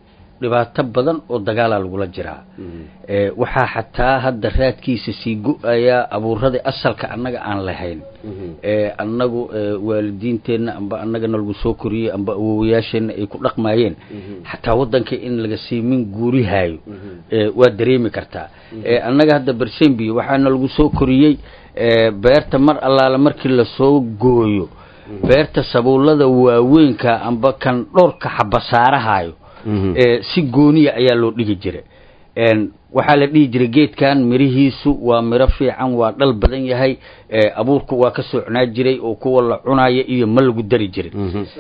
dhibaato badan oo dagaalaa lagula jiraa waxaa xataa hadda raadkiisa sii go-ayaa abuuradii asalka annaga aan lahayn annagu waalidiinteenna amba annagana lagu soo koriyey amba awowayaasheenna ay ku dhaqmaayeen xataa waddanka in laga siimin guurihaayo waa dareemi kartaa annaga hadda bersembiyo waxaana lagu soo koriyey beerta mar allaale markii lasoo gooyo beerta sabuullada waaweynka amba kan dhowrka xabasaarahayo si gooniya ayaa loo dhigi jiray waxaa la dhihi jiray geedkan mirihiisu waa miro fiican waa dhal badan yahay abuurku waa ka socnaa jiray oo kuwa la cunaya iyo ma lagu dari jiray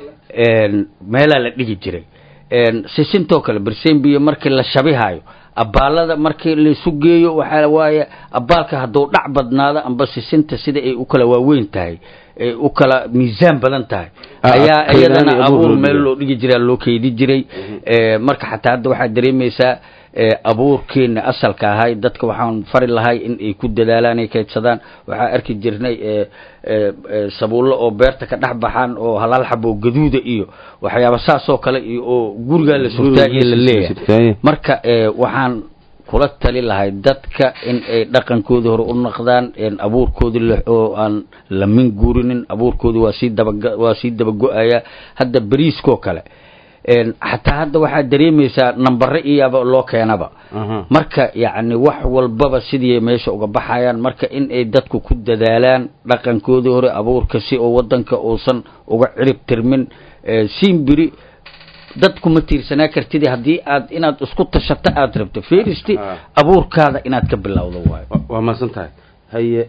meelaa la dhigi jiray sisintoo kale bersembiyo markii la shabihayo abaalada markii laisu geeyo waxaa waaye abaalka hadduu dhac badnaado amba sisinta sida ay u kala waaweyn tahay ay u kala miisaan badan tahay ayaa iyadana abuur meel loo dhigi jiraa loo keedi jiray marka xataa hadda waxaad dareemaysaa abuurkeena asalka ahay dadka waxaan fari lahay in ay ku dadaalaan ay kaydsadaan waxaa arki jirnay sabuullo oo beerta ka dhex baxaan oo halaal xabo gaduuda iyo waxyaaba saas oo kale iyo oo gurigaa la surtaa iyo la leeyahay marka waxaan kula tali lahay dadka in ay dhaqankoodii hore u naqdaan abuurkoodii oo aan lamin guurinin abuurkoodii waa sii daba waa sii dabago-aya hadda beriiskoo kale xataa hadda waxaad dareemaysaa nambare iyaba loo keenaba marka yacni wax walbaba sidii meesha uga baxayaan marka in ay dadku ku dadaalaan dhaqankoodii hore abuurka si oo waddanka uusan uga cirib tirmin siimbiri dadku ma tiirsanaa kartid haddii aad inaad isku tashato aada rabto feristi abuurkaada inaad ka bilowdo waayo waa maasan tahay haye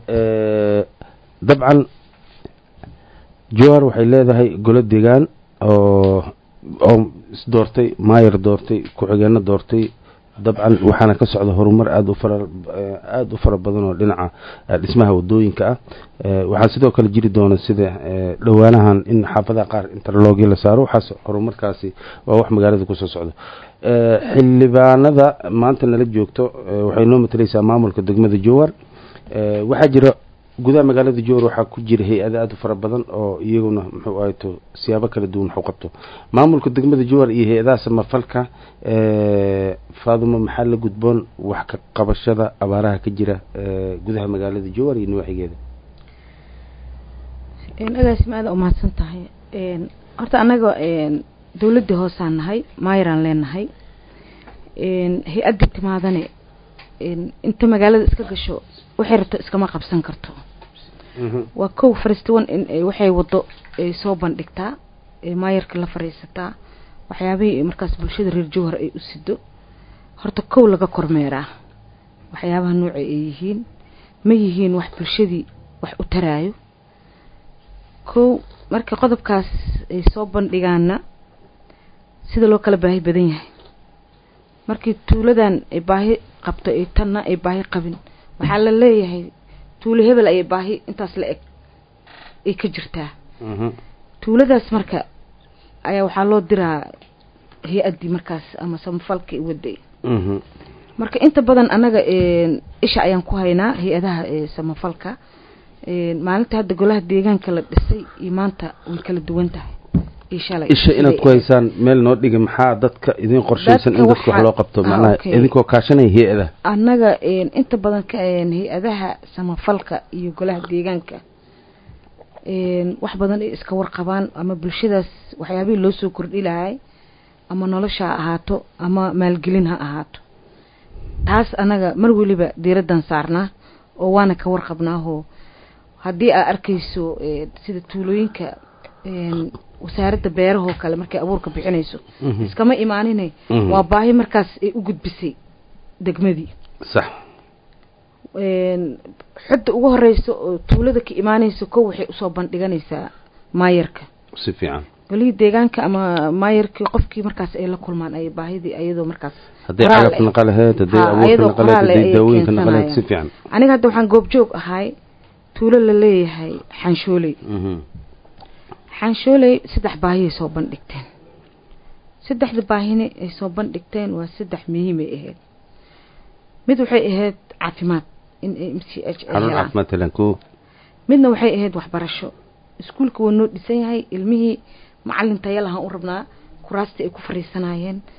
dabcan jowar waxay leedahay golo degaan oo oo isdoortay maayar doortay ku-xigeenno doortay dabcan waxaana ka socda horumar aada u fara aada u fara badan oo dhinaca dhismaha wadooyinka ah waxaa sidoo kale jiri doona sida dhowaanahan in xaafadaha qaar interlogii la saaro waxaas horumarkaasi waa wax magaalada kusoo socdo xildhibaanada maanta nala joogto waxay noo matalaysaa maamulka degmada jowar waxaa jira gudaha magaalada jowar waxaa ku jira hay-ada aada u fara badan oo iyaguna muxuu ahayto siyaabo kala duwan wax u qabto maamulka degmada jowar iyo hay-adaha samafalka faadumo maxaa la gudboon wax ka qabashada abaaraha ka jira gudaha magaalada jowar iyo nawaaxigeeda agaasima aada umahadsan tahay horta annaga dawladdii hoosaan nahay maayaraan leenahay hay-addii timaadane inta magaalada iska gasho waxay rabto iskama qabsan karto waa kow faristiwan in waxay wado ay soo bandhigtaa maayarka la fariisataa waxyaabihii markaas bulshada reer jowhar ay u sido horta kow laga kormeeraa waxyaabaha nooca ay yihiin ma yihiin wax bulshadii wax u taraayo kow marka qodobkaas ay soo bandhigaana sida loo kala baahi badan yahay markii tuuladan ay baahi qabto ay tanna ay baahi qabin waxaa la leeyahay tuulo hebel ayay baahi intaas la eg ay ka jirtaa tuuladaas marka ayaa waxaa loo diraa hay-addii markaas ama samafalka waday marka inta badan annaga isha ayaan ku haynaa hay-adaha samafalka maalinta hadda golaha deegaanka la dhisay iyo maanta way kala duwan tahay isha inaad ku haysaan meel noo dhiga maxaa dadka idin qorshaysan in dadka wax loo qabto macnaha idinkoo kaashanaya hay-adaha annaga inta badan hay-adaha samafalka iyo golaha deegaanka wax badan ay iska warqabaan ama bulshadaas waxyaabihii loo soo kordhi lahay ama nolosha ha ahaato ama maalgelin ha ahaato taas annaga mar weliba diiraddan saarnaa oo waana ka warqabnaahoo haddii aad arkayso sida tuulooyinka wasaaradda beerahoo kale markay abuurka bixinayso iskama imaanine waa baahi markaas ay u gudbisay degmadii sax xodda ugu horeysa oo tuulada ka imaanaysa kow waxay usoo bandhiganaysaa maayarka si fiican golihii deegaanka ama maayarkii qofkii markaas ay la kulmaan ay baahidii iyadoo markaas hadday cagaf naqa laheyd hadday abuurka naqa laheyd hadday daawooyinka naqa laheyd si fiican aniga hadda waxaan goobjoog ahay tuulo la leeyahay xanshooley xanshooley saddex baahiyay soo bandhigteen saddexda baahine ay soo bandhigteen waa saddex muhiimay ahayd mid waxay ahayd caafimaad in ay m c h midna waxay ahayd waxbarasho iskuulka waa noo dhisan yahay ilmihii macalin tayalahaan u rabnaa kuraastii ay ku fariisanayeen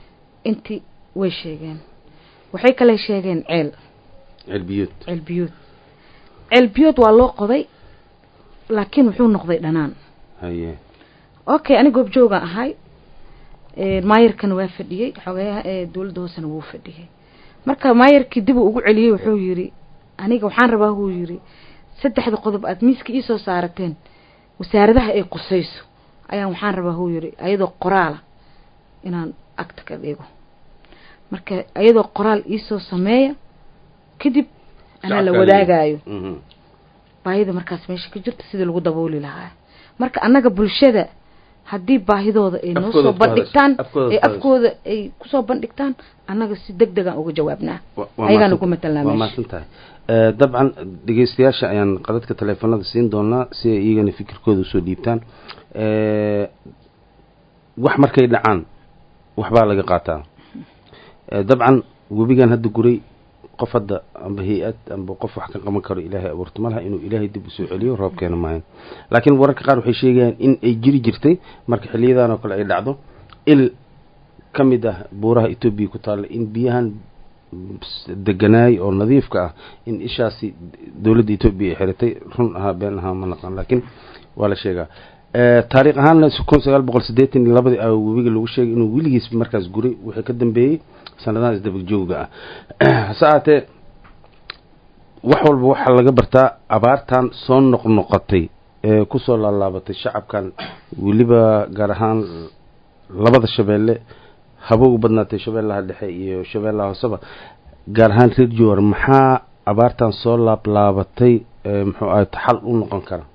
intii way sheegeen waxay kale sheegeen ceel celbiyuud ceelbiyood ceelbiyood waa loo qoday laakiin wuxuu noqday dhanaan haye okay ani goobjooga ahay maayarkana waa fadhiyey xogeyaha ee dowladda hoosena wuu fadhiyey marka maayarkii dib uu ugu celiyey wuxuu yidhi aniga waxaan rabaa wuu yidhi saddexda qodob aada miiska iisoo saarateen wasaaradaha ay qusayso ayaan waxaan rabaa wuu yidhi ayadoo qoraala inaan agta ka dhigo marka ayadoo qoraal iisoo sameeya kadib anaa la wadaagayo Mhm. baahida markaas meesha ka jirta sidii lagu dabooli lahaa marka annaga bulshada haddii baahidooda ay noo Afkooda soo ku bandhigtaan hadasho- afkooda ee ku hadasho. afkooda ay kusoo bandhigtaan annaga si deg degaan uga jawaabnaa Wa- waa ayagaan mahadsan- ugu matalnaa waa meesha mahadsan tahay Eh, dabcan dhegeystayaasha ayaan qadadka taleefanada siin doonaa si ay iyagana fikirkooda usoo dhiibtaan Eh, wax markay dhacaan waxbaa laga qaataa Eh, dabcan webigan hadda guray qof hadda amba hay-ad amba qof wax ka qaban karo ilaahay abuurto malaha inuu ilaahay dib usoo celiyo roob keena maayo laakiin wararka qaar waxay sheegayaan in ay jiri jirtay marka xiliyadan oo kale ay dhacdo il ka mid ah buuraha etoobiya ku taalla in biyahan deganaay oo nadiifka ah in ishaasi dowladda etoobiya ay xiratay run ahaa been ahaa ma naqaan laakiin waa la sheegaa Eh, taariikh ahaanna kun sagaal boqol siddeetan iyo labadii a webiga lagu sheegay inuu weligiis markaas guray wixii ka dambeeyey sanadahan isdabajooga ah hase ahaatee wax walba waxaa laga bartaa abaartan soo noqnoqotay ee kusoo laalaabatay shacabkan weliba gaar ahaan labada shabeelle haba u badnaatay shabeellaha dhexe iyo shabeellaha hooseba gaar ahaan reer jowar maxaa abaartan soo laablaabatay ee muxuu ahay xal u noqon kara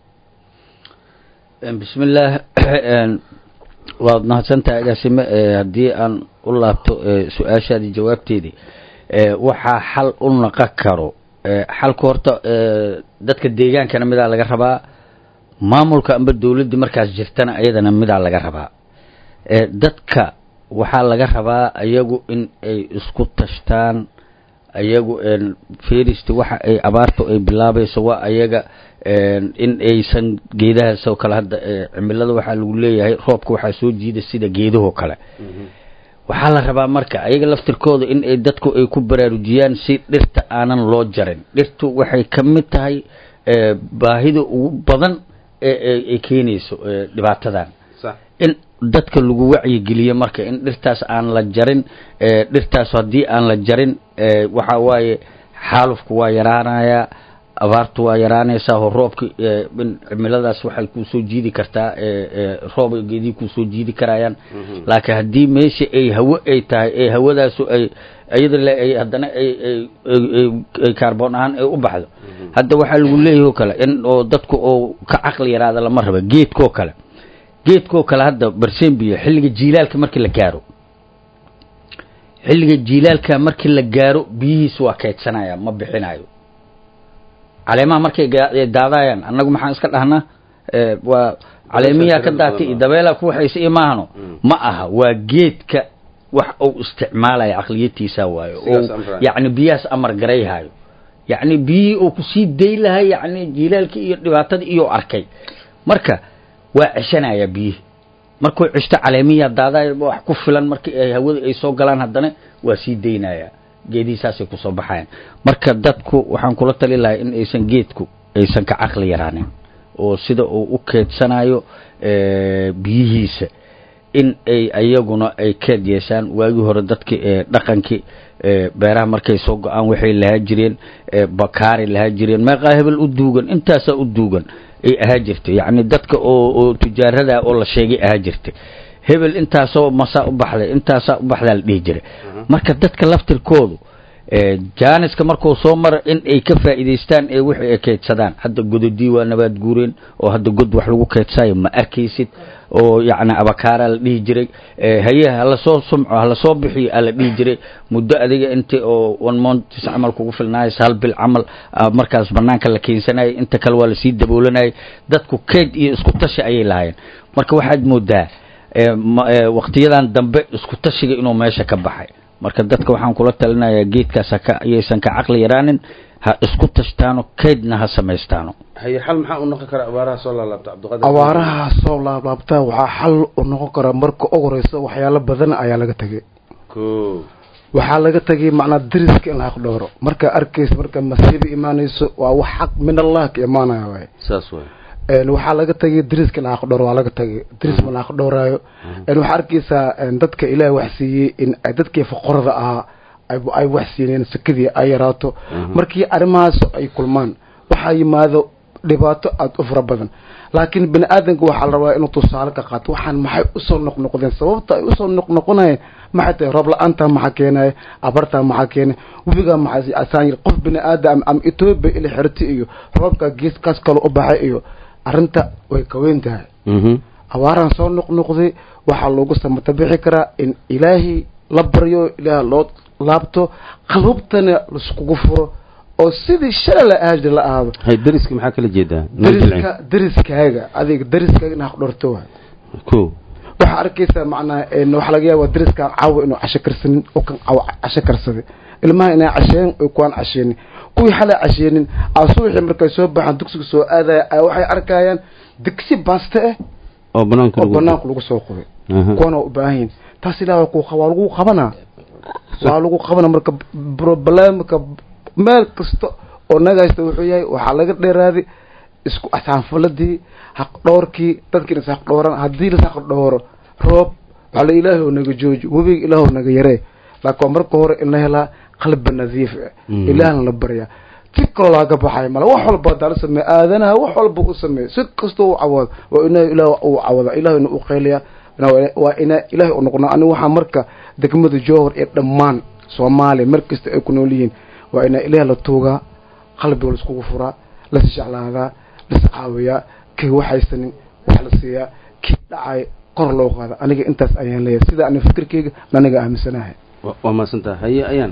bismi illaah waad mahadsantahay agaasime Eh, haddii aan u laabto eh, su-aashaadii jawaabteedii eh, waxaa xal u naqon karo Eh, xalka horta eh, dadka deegaankana midaa laga rabaa maamulka amba dowladdii markaas jirtana ayadana midaa laga rabaa Eh, dadka waxaa laga rabaa ayagu in ay isku tashtaan ayagu feristi waxa ay abaartu ay bilaabayso waa ayaga in aysan geedahaas oo kale hadda eh, cimilada waxaa lagu leeyahay roobka waxaa soo jiida sida geedahoo kale waxaa la rabaa marka ayaga laftirkooda in ay dadku ay ku baraarujiyaan si dhirta aanan loo jarin dhirtu waxay ka mid tahay eh, baahida ugu badan ee ee- ay keenayso eh, dhibaatadan sax in dadka lagu wacyigeliyo marka in dhirtaas aan la jarin ee, dhirtaas haddii aan la jarin ee, waxa waaye xaalufku waa yaraanayaa abaartu waa yaraanaysaa oo roobka ee, in cimiladaas waxay kusoo jiidi kartaa ee, ee, roob ay geedii kusoo jiidi karayaan laakiin haddii meesha ay hawo ay tahay ee hawadaasu ay iyada le ay haddana ay ay ay- ay- ay kaarboon ahaan ay u baxdo hadda waxaa lagu leeyahay oo kale in oo dadku oo ka caqli yaraada lama raba geedkoo kale geedkoo kale hadda barsembiyo xilliga jiilaalka markii la gaaro xilliga jiilaalka markii la gaaro biyihiisu waa kaydsanaya ma bixinayo caleemaha markay ga- ay daadayaan annagu maxaan iska dhahnaa Eh, waa caleemiyaa ka daatay iyo dabeelaa ku waxaysa iyo maahano ma aha waa geedka wax uu isticmaalaya caqliyatiisa waayo Sidaas oo amraya. yacni biyahaas amar garayhayo yacni biyihii uu kusii day lahay yacni jiilaalkii iyo dhibaatadii iyo arkay marka waa ceshanaya biyihii markuu ceshto caleemiyaa daadaya wax ku filan markii ay hawada ay soo galaan haddana waa sii daynaya geedihiisaasay kusoo baxayaan marka dadku waxaan kula tali lahay in aysan geedku aysan ka caqli yaraanin oo sida uu u keedsanayo eh, biyihiisa in ay ayaguna ay keed yeeshaan waagii hore dadki ee dhaqankii ee beeraha markay soo go-aan waxay lahaa jireen ee bakaari lahaa jireen meeqaa hebel u duugan intaasaa u duugan ay ahaa jirtay yacni dadka oo oo tujaarada oo la sheegay ahaa jirtay hebel intaasoo masaa u baxday intaasaa u baxdaa la dhihi jiray marka dadka laftirkoodu ee jaaniska markuu soo mara in ay ka faa'iidaystaan ee wixii ay keydsadaan hadda gododii waa nabaad guureen oo hadda god wax lagu keydsayo ma arkaysid oo yacni abakaaraa la dhihi jiray ee haye hala soo sumco hala soo bixiyo aa la dhihi jiray muddo adiga inta oo one months camal kugu filnaaysa hal bil camal aa markaas banaanka la keensanayay inta kale waa lasii daboolanayay dadku keyd iyo isku tashi ayay lahaayeen marka waxaad moodaa ee ma- ee waqtiyadan dambe isku tashiga inuu meesha ka baxay marka dadka waxaan kula talinayaa geedkaas ha ka ayaysan ka caqli yaraanin ha isku tashtaano keydna ha samaystaano haye xal maxaa u noqon kara abaaraha soo laalaabta cabdiqaadir abaaraha soo laablaabtaa waxaa xal u noqon kara marka ugu horeysa waxyaalo badan ayaa laga tegay ko waxaa laga tagay macnaa deriska in la xaq dhowro marka arkaysa marka masiiba imaanayso waa wax xaq min allah ka imaanaya waay saas waay een waxaa laga tagay deriska in la xaq dhowro waa laga tagay deris ma la xaq dhowraayo een waxaa arkaysaa een dadka ilaahay wax siiyey in ay dadkii faqorada ahaa ay ay wax siineen sakadii ay yaraato markii arrimahaas ay kulmaan waxaa yimaado dhibaato aada u fara badan laakiin bini aadanka waxaa la rabaa inuu tusaale ka qaato waxaan maxay usoo noqnoqdeen sababta ay usoo noqnoqonayeen maxay tahay roob la-aantaa maxaa keenaya abartaa maxaa keenay webigaa maxaa asaan yiri qof bini aadam ama etoobiya ila xirti iyo roobka geeskaas kale u baxay iyo arrinta way ka weyn tahay mhm abaaraan soo noqnoqday waxaa loogu samatabixi karaa in ilaahay la baryo ilaah loo laabto qalubtana laiskugu furo oo sidii shala la aajir la ahaado hay deriska maxaa kala jeedaa noo jilcin. deriska deriskaaga adiga deriskaaga in haq dhorto waay ko waxaa arkaysaa macnaa een waxaa laga yaabaa deriskaan caawa inuu casho karsanin oo kan caawa casho karsaday ilmaha inay casheen oo kuwaan casheenin kuwii xalay casheenin aa subaxii markay soo baxaan dugsiga soo aadaya ay waxay arkayaan digsi baaste ah oo banaanka oo lagu banaanka lagu soo qubay Aha. kuwana waa u baahan yihin taas ilaah waa ku waa lagu qabanaa waa lagu qabanaa marka problemka meel kasta oo nagaysta wuxuu yahay waxaa laga dheeraaday isku asaanfaladii haq dhowrkii dadkiina is haq dhowran haddii las haq dhowro roob waxaa la ilaahay oo naga jooji webiga ilaah oo naga yaree laakiin waa marka hore in la helaa qalbi nadiif ah Mhm. ilaahna la baryaa si kaloo laaga baxay male wax walba hadaa la sameeya aadanaha wax walba u sameeya si kastoo u cawado waa ina ilaah uu cawada ilaahayna u qeyliya waa ina ilaahay u noqona aniga waxaa marka degmada jowhar ee dhammaan soomaaliya mar kasta ay ku nool yihiin waa ina ilaah la tuugaa qalbiga laiskugu furaa las jeclaadaa las caawiyaa kii waxaysanin wax la siiyaa kii dhacay kor loo qaada aniga intaas ayaan leeyahay sida aniga fikirkeyga aniga aaminsanahay Wa- waa mahadsantaha haye ayaan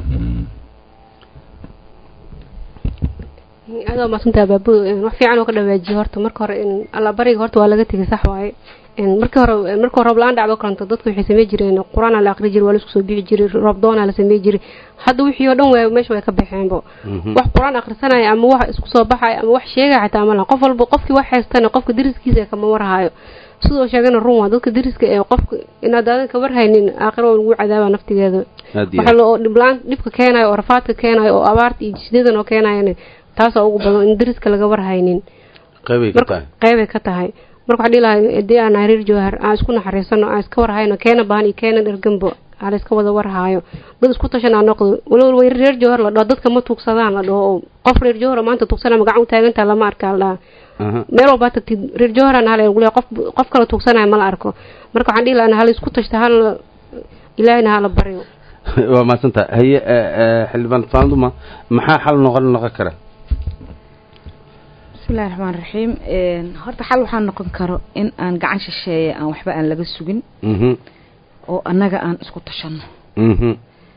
aad waa maasantaha baabu wax fiican oo ka dhawaajiye horta marka hore in alla bariga horta waa laga tegay sax waaye in markii hore marka hore roob la-aan dhacdo kalanto dadku waxay samey jireen qur-aan la aqri jiray waa laisku soo bixi jiray roob doonaa la samey jiray hadda wixii oo dhan waa meesha way ka baxeenbo Mhm. wax qur-aan akhrisanaya ama wax isku soo baxaya ama wax sheegaya xataa ma laha qof walba qofkii wax haystana qofka deriskiisa kama warhayo sidoo sheegana run waa dadka deriska ee qofka inaad aadan ka warhaynin aakhiro waa lagu cadaaba naftigeeda aad iyo waxa loo dhiblaan dhibka keenayo oo rafaadka keenayo oo abaarta iyo jisidadan oo keenayan taasaa ugu badan in deriska laga warhaynin qeybay ka marka tahay qeybay ka tahay marka waxaa dhihi lahaa hadii aan nahay reer jawhar aan isku naxariisano aan iska warhayno keena baahan iyo keena dherganbo aan la iska wada warhaayo dad isku tashan aan noqdo walow way reer jawhar la dhaho dadka ma tuugsadaan la dhaho oo qof reer jawhar oo maanta tuugsana magacan u taagantaa lama arkaa la dhaha Aha. meel walbaa tagtid reer jawharan hal gule qof qof kale tuugsanayo mala arko marka waxaan dhihi lahaa hala isku tashta hala ilaahina hala baryo waa mahadsantaha haye eh, eh, xildhibaan faanduma maxaa xal noqon noqon kara bismillahi raxmaan raxiim horta xal waxaa noqon karo in aan gacan shisheeye aan waxba aan laga sugin mhm oo annaga aan isku tashanno mhm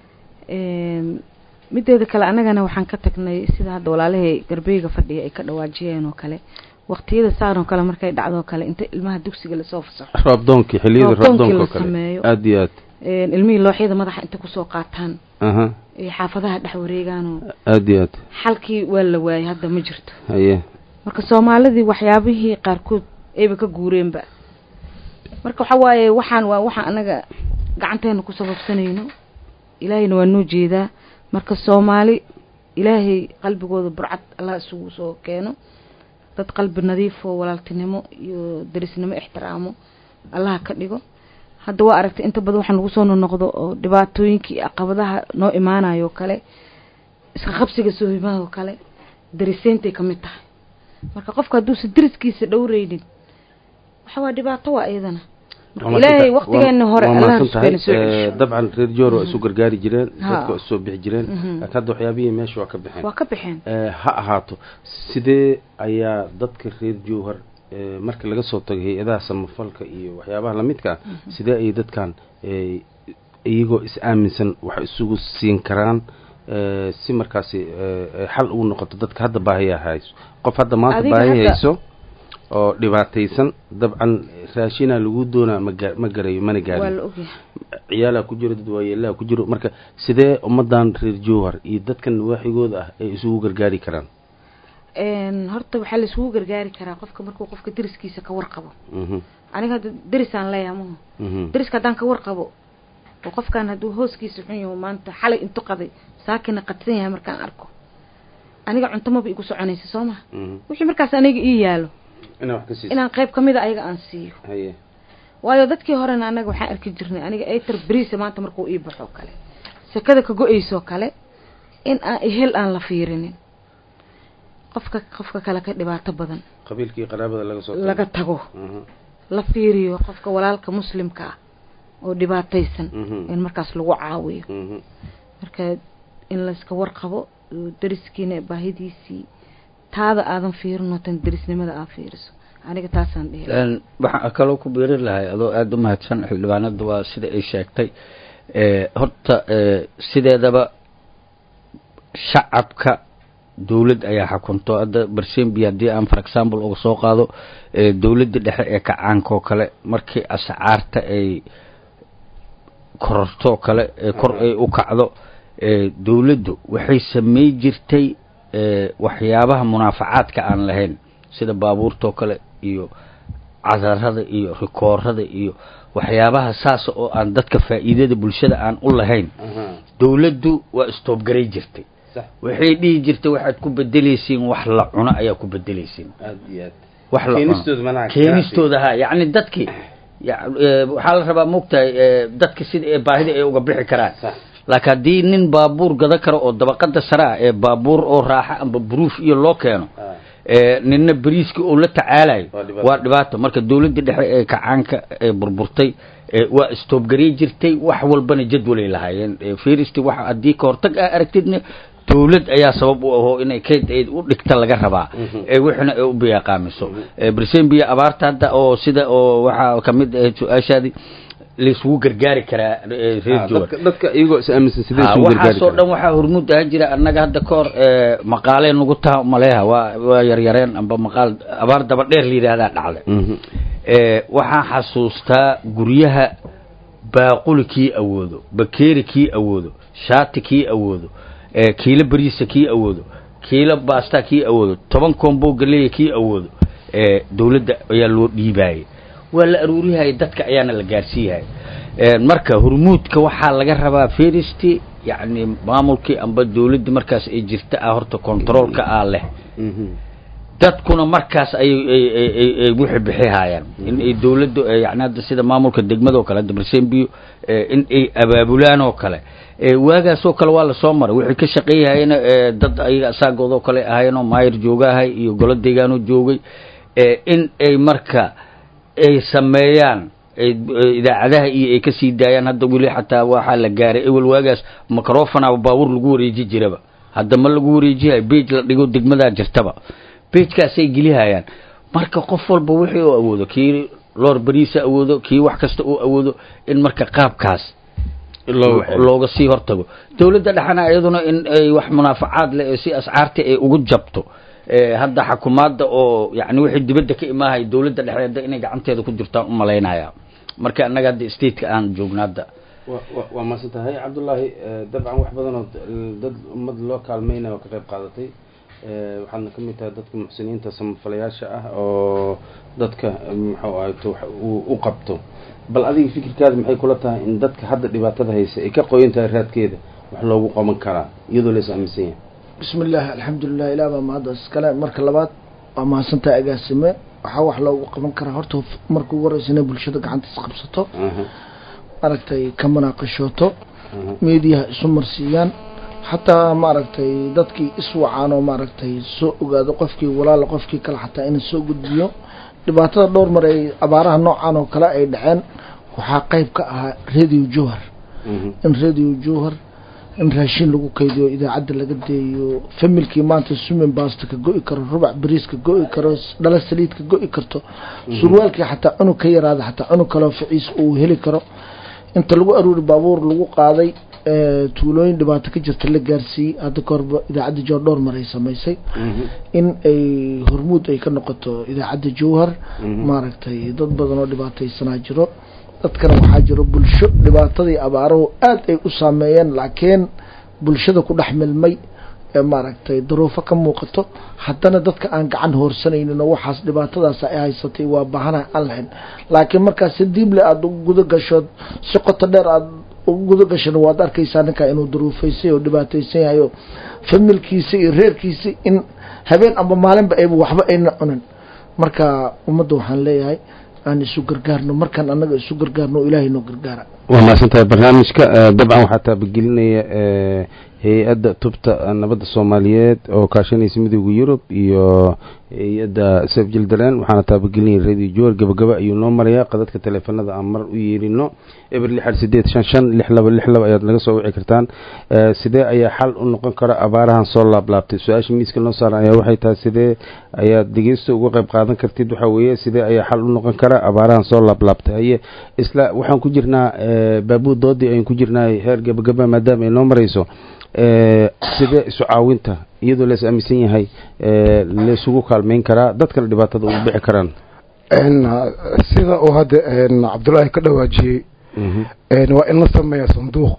mideeda kale annagana waxaan ka tagnay sida hadda walaalahay garbeyga fadhiya ay ka dhawaajiyeen oo kale waqtiyada saan oo kale markay dhacdo kale inta ilmaha dugsiga lasoo fasaxo roobdoonkii xilliyada Roobdoonkii roobdoonka oo la kale sameeyo. aad iyo aad Een, ilmihii looxyada madaxa inta kusoo qaataan aha iyo xaafadaha dhex wareegaanoo aad iyo aad xalkii waa la waayay hadda ma jirto haye marka soomaalidii waxyaabihii qaarkood ayba ka guureenba marka waxa waaye waxaan waa waxaan anaga gacanteena ku sababsanayno ilaahayna waa noo jeedaa marka soomaali ilaahay qalbigooda burcad allah isugu soo keeno dad qalbi nadiif oo walaaltinimo iyo derisnimo ixtiraamo allaha ka dhigo hadda waa aragtay inta badan waxaa nagu soo nonoqdo oo dhibaatooyinkii iyo caqabadaha noo imaanayo oo kale iska qabsiga soohimaha oo kale dariseentay ka mid tahay marka qofka hadduusan deriskiisa dhowreynin waxa waa dhibaato waa iyadana marka ilaahay waqtigeena hore allaha tahay subxaana soo celiso dabcan reer joor waa isu gargaari jireen Ha. dadka waa isu soo bixi jireen Mhm. laakiin hadda waxyaabihii meesha waa ka baxeen waa ka baxeen Eh, ha ahaato sidee ayaa dadka reer jowhar eh, marka laga soo tago hay-adaha samafalka iyo waxyaabaha lamidka ah sidee ayay dadkan eh, iyagoo is aaminsan wax isugu siin karaan eh, si markaasi eh, eh, xal ugu noqoto dadka hadda baahiya hayso qof hadda maanta Adiga baahi hadda- hayso oo dhibaataysan dabcan raashinaa lagu doonaa ma ga- ma garayo mana waa gaarin la ogyahay ciyaalaa ku jiro dad waayeelaha ku jiro marka sidee ummadan reer jowhar iyo dadkan waaxigooda ah ay isugu gargaari karaan Een, horta waxaa la isugu gargaari karaa qofka markuu qofka deriskiisa ka warqabo Mhm, aniga hadda derisaan leeyahay maho mhm. deriska haddaan ka warqabo oo qofkan hadduu hooskiisa xun yaho maanta xalay intu qaday saakina qadsan yahay markaan arko aniga cunto maba igu soconaysa soo maha wixii markaas aniga ii yaalo inaa wax ka siiso inaan qayb kamid a ayaga aan siiyo haye waayo dadkii horena anaga waxaan arki jirnay aniga eter beriisa maanta markuu ii baxo kale sekada ka go-aysoo kale in aan ihel aan la fiirinin qofka qofka kale ka dhibaato badan qabiilkii qaraabada laga soo laga tago la fiiriyo qofka walaalka muslimka ah oo dhibaataysan in markaas lagu caawiyo marka in layska warqabo dariskiina baahidiisii taada aadan fiirin oo tan darisnimada aad fiiriso aniga taasaan dhihi waxaan kaloo ku biirin lahay adoo aada u mahadsan xildhibaanada waa sida ay sheegtay horta sideedaba shacabka dawlad ayaa xukunto hadda barsembi haddii aan for example uga soo qaado dawladda dhexe ee kacaanka oo kale markii ascaarta ay kororto kale kor ay u kacdo dawladdu waxay samey jirtay waxyaabaha munaafacaadka aan lahayn sida baabuurtoo kale iyo cadarada iyo rikoorada iyo waxyaabaha saas oo aan dadka faa'iidada bulshada aan u lahayn dawladdu waa istoobgaray jirtay waxay dhihi jirtay waxaad ku bedelaysiin wax la cuno ayaa ku bedelaysiin aad iyo aad wax la cuno keenistooda ha yacni dadkii waxaa la rabaa moogtahay dadka sida ee baahida ay uga bixi karaan laakiin haddii nin baabuur gada karo oo dabaqada sare ah ee baabuur oo raaxa amba buruuf iyo loo keeno ninna beriiska oo la tacaalayo waa dhibaato marka dawladda dhexe ee kacaanka ee burburtay waa istoobgarey jirtay wax walbana jadwalay lahaayeen firisti wa haddii ka hortag aa aragtidna dawlad ayaa sabab u ahoo inay kayd ayd u dhigta laga rabaa wixina ay u biyaaqaamiso brisembia abaarta hadda oo sida oo waxaa kamid ahayd su-aashaadii laisugu gargaari karaa reer jowar dadka iyagoo is aaminsan sidee isugu gargaari waxaasoo dhan waxaa hormuud ahaan jira annaga hadda ka hor maqaalee nagu taha maleeha waa waa yaryareen amba maqaal abaar daba dheer la yidhaahdaa dhacday waxaan xasuustaa guryaha baaquli kii awoodo bakeeri kii awoodo shaati kii awoodo kiilo beriisa kii awoodo kiilo baasta kii awoodo toban combo galeeya kii awoodo dawladda ayaa loo dhiibaayay waa la aruurihaya dadka ayaana la gaarsiiyahaya marka hormuudka waxaa laga rabaa feristi yacni maamulkii amba dawladdii markaas ay jirta ah horta controolka ah leh dadkuna markaas ayay wixi bixihayaan in ay dawladdu yani hadda sida maamulka degmada oo kale hadda barsembiyo in ay abaabulaan oo kale waagaasoo kale waa lasoo maray wixii ka shaqeeyahayna dad ayaga asaagood oo kale ahayenoo maayir joogahay iyo golo deegaanoo joogay in ay marka ay sameeyaan idaacadaha iyo ay kasii daayaan hadda weli xataa waxaa la gaaray ewel waagaas microfona baabuur lagu wareeji jiraba hadda ma lagu wareejihayo bage la dhigo degmadaa jirtaba bagekaasay gelihayaan marka qof walba wixii oo awoodo kii loor beriisa awoodo kii wax kasta uu awoodo in marka qaabkaas looga sii hortago dawladda dhexana iyaduna in ay wax munaafacaad leh si ascaartii ay ugu jabto hadda xakumaadda oo yani wixii dibadda ka imaahay dawladda dhexe hadda inay gacanteeda ku jirtaan u malaynaya marka annaga hadda stateka aan joogna hadda waa maasan tahay cabdullaahi dabcan wax badan oo dad ummad loo kaalmeynaya oo ka qayb qaadatay waxaadna kamid tahay dadka muxsiniinta samafalayaasha ah oo dadka muxuu ahayto u qabto bal adiga fikirkaada maxay kula tahay in dadka hadda dhibaatada haysa ay ka qoyan tahay raadkeeda wax loogu qaban karaa iyadoo la is aaminsan yahay bismi illah alxamdulilah ilah baa mahadda iskale marka labaad waa mahadsantaha agaasime waxaa wax loogu qaban karaa horta marka ugu horeysa inay bulshada gacanta isqabsato maaragtay ka manaaqishooto meediyaha isu marsiiyaan xataa maaragtay dadkii iswacaan oo maaragtay soo ogaado qofkii walaala qofkii kale xataa inay soo gudbiyo dhibaatada dhowr mar ay abaaraha noocan oo kale ay dhaceen waxaa qeyb ka ahaa radio jowhar in radio jowhar in raashin lagu kaydiyo idaacadda laga deeyo familkii maanta sumin basta ka go-i karo rubac bariis ka go-i karo dhala saliid ka go-i karto surwaalkii xataa cunug ka yaraada xataa cunug kaleo ficiis uu heli karo inta lagu aruuri baabuur lagu qaaday tuulooyin dhibaato ka jirta la gaarsiiyey hadda ka horba idaacadda jowhar dhowr mar ay samaysay in ay hormuud ay ka noqoto idaacadda jowhar maaragtay dad badan oo dhibaataysanaa jiro dadkana waxaa jiro bulsho dhibaatadii abaaruhu aada ay u saameeyeen laakiin bulshada ku dhex milmay ee maaragtay daruufo ka muuqato haddana dadka aan gacan hoorsanaynin oo waxaas dhibaatadaas ay haysatay waa baahanaha aan lahayn laakiin markaas si diible aada guda gashood si qoto dheer aada guda gashana waad arkaysaa ninkaa inuu duruufaysay oo dhibaataysan yahay oo familkiisa iyo reerkiisa in habeen amba maalinba ayba waxba ayna cunin marka ummadda waxaan leeyahay aan isu gargaarno markaan annaga isu gargaarno ilaahay noo gargaara waa mahadsantahay barnaamijka dabcan waxaa taabagelinaya hay-adda tubta nabadda soomaaliyeed oo kaashanaysa midooda yurub iyo hay-adda sef jildaran waxaana taabagelinaya radio jowar gabagaba ayuu noo marayaa qadadka taleefanada aan mar u yeerino eber lixar sideed shan shan lix laba lix laba ayaad naga soo wici kartaan sidee ayaa xal u noqon kara abaarahan soo laablaabtay su-aasha miiska noo saaran ayaa waxay tahay sidee ayaad dhegeysta uga qayb qaadan kartid waxaa weeye sidee ayaa xal u noqon kara abaarahan soo laablaabtay haye isla waxaan ku jirnaa baabuud doodii ayaan ku jirnaa heer gabagaba maadaama ay noo marayso sidee isu caawinta iyadoo lees aaminsan yahay laysugu kaalmeyn karaa dadkana dhibaatada ugu bixi karaan sida uu hadda cabdullaahi ka dhawaajiyey waa in la sameeya sanduuq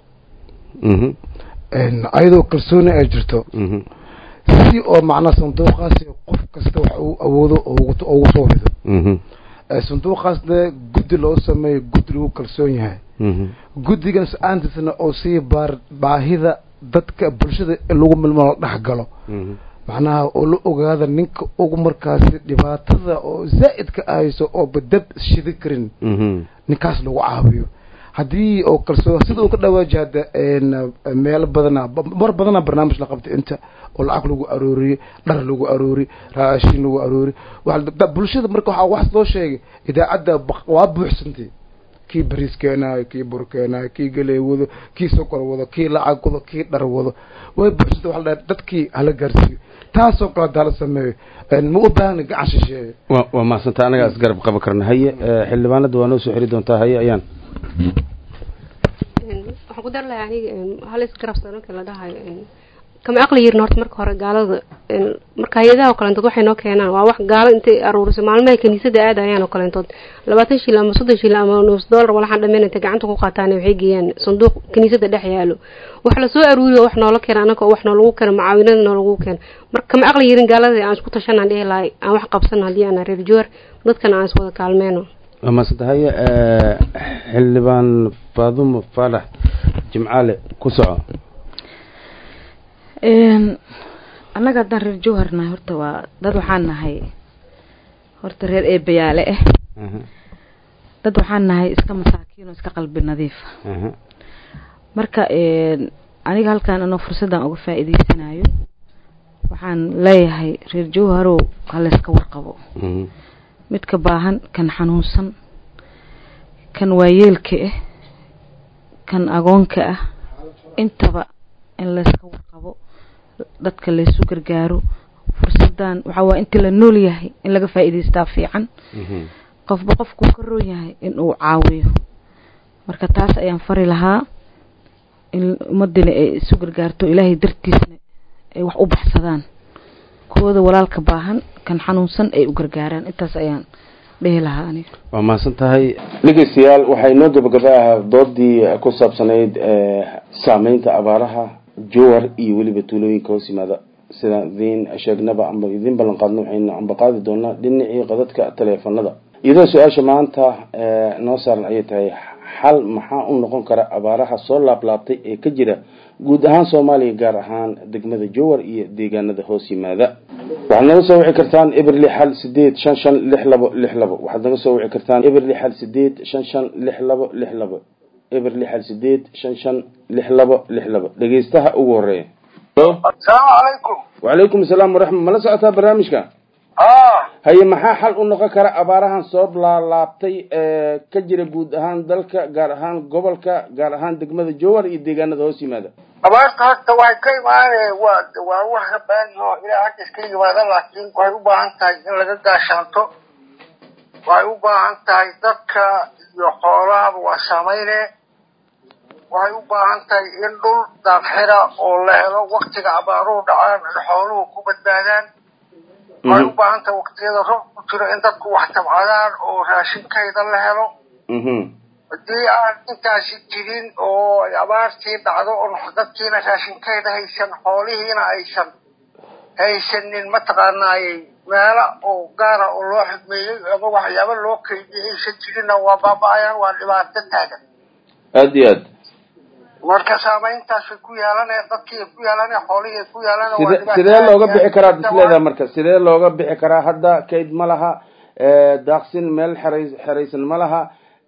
ayadoo kalsooni ay jirto si oo macnaa sanduuqaasi qof kasta wax uu awoodo ugu soo rido sanduuqaasna guddi loo sameeyo guddi lagu kalsoon yahay guddigan s-aantiisna oo sii baar baahida dadka bulshada in lagu milmo la dhex galo macnaha oo la ogaada ninka ugu markaasi dhibaatada oo zaa'idka ahayso oo badab shidi karin ninkaas lagu caawiyo haddii oo kalsoo sida uu ka dhawaaji hadda meelo badana mar badana barnaamij la qabtay inta oo lacag lagu arooriyey dhar lagu aroori raashin lagu aroori bulshada marka waxaa wax loo sheegay idaacadda waa buuxsantay kii bariis keenaayo kii bur keenaayo kii galey wado kii sokor wado kii lacag wado kii dhar wado way buuxsantay waxa la dadkii hala gaarsiiyo taasoo kale hadaa la sameeyo ma u baahna gacan shisheeye wa waa mahadsantaa anagaa isgarab qaban karna haye xildhibaanada waa noo soo xiri doontaa haye ayaan waxaan ku dar lahay aniga hal isgarabsano markii la dhahayo kama aqli yirin horta marka hore gaalada marka hay-adaha oo kaleentood waxay noo keenaan waa wax gaalo intay aruuriso maalmahay kaniisada aadayaan oo kaleentood labaatan shil ama soddon shil ama nus dollar walaxaan dhameen intay gacanta ku qaataan waxay geeyaan sanduuq kaniisada dhex yaalo wax lasoo aruuriyo wax noola keena anaka wax noolagu keeno mucaawinada noolagu keeno marka kama aqli yirin gaalada aan isku tashanaan dhihi lahay aan wax qabsano haddii aan reer joor dadkana aan iswada kaalmeyno waa mahadsantaa haye xildhibaan faadumo faalax jimcaale ku soco annaga haddaan reer jowhar nahay horta waa dad waxaan nahay horta reer eebayaale ah dad waxaan nahay iska masaakiin oo iska qalbi nadiifa marka aniga halkaan anoo fursaddan uga faa'iideysanayo waxaan leeyahay reer jowharow halayska warqabo midka baahan kan xanuunsan kan waayeelka ah kan agoonka ah intaba in layska warqabo dadka laysu gargaaro fursadan waxaa waa intii la nool yahay in laga faa'iidaystaa fiican qofba qofkuu ka roon yahay in uu caawiyo marka taas ayaan fari lahaa in ummadina ay isu gargaarto ilaahay dartiisna ay wax u baxsadaan kuwooda walaalka baahan kan xanuunsan ay u gargaaraan intaas ayaan dhihi lahaa aniga waa mahadsan tahay dhegeystayaal waxay noo gabagaba ah doodii ku saabsanayd saameynta abaaraha jowar iyo weliba tuulooyinka hoos yimaada sidaan idiin sheegnaba amba idiin ballan qaadno waxaynu ambaqaadi doonaa dhinacii qadadka taleefanada iyadoo su-aasha maanta noo saaran ayay tahay xal maxaa u noqon kara abaaraha soo laablaabtay ee ka jira guud ahaan soomaaliya gaar ahaan degmada jowar iyo deegaanada hoos yimaada waxaad naga soo wici kartaan eber lix hal sideed shan shan lix labo lix labo waxaad naga soo wici kartaan eber lix hal sideed shan shan lix labo lix labo eber lix hal sideed shan shan lix labo lix labo dhegeystaha ugu horeeya asalaamu calaykum wacalaykum asalaam waraxma mala socotaa barnaamijka haye maxaa xal u noqon kara abaarahan soo laalaabtay ee ka jira guud ahaan dalka gaar ahaan gobolka gaar ahaan degmada jowar iyo deegaanada hoos yimaada abaarta horta waxay ka imaaneen waa waa wax rabaani oo ilaa hadda iska yimaada laakiin waxay u baahan tahay in laga gaashaanto waxay u baahan tahay dadka iyo xoolahaba waa saameyne waxay u baahan tahay in dhul daaqxira oo la helo waktiga abaaruhu dhacaan ay xooluhu ku badbaadaan waxay u baahan tahay waktiyada roob ku jiro in dadku wax tabcadaan oo raashinkayda la helo haddii aan intaasi jirin oo ay abaartii dhacdo oo dadkiina raashinkayda haysan xoolihiina aysan haysanin mataqaanaayey meelo oo gaara oo loo xidmeeyey ama waxyaaba loo keydiyay aysan jirinna waa baaba-ayaan waa dhibaato taagan aada iyo aad marka saameyntaasay ku yeelanaya dadkii ku yeelanaya xoolihii ku yeelanaya waa side dhibaato sidee aad looga iyo bixi aad karaa u ad jirta isleedaha waay. marka sidee looga bixi karaa hadda kayd ma laha daaqsin meel xeray xeraysan ma laha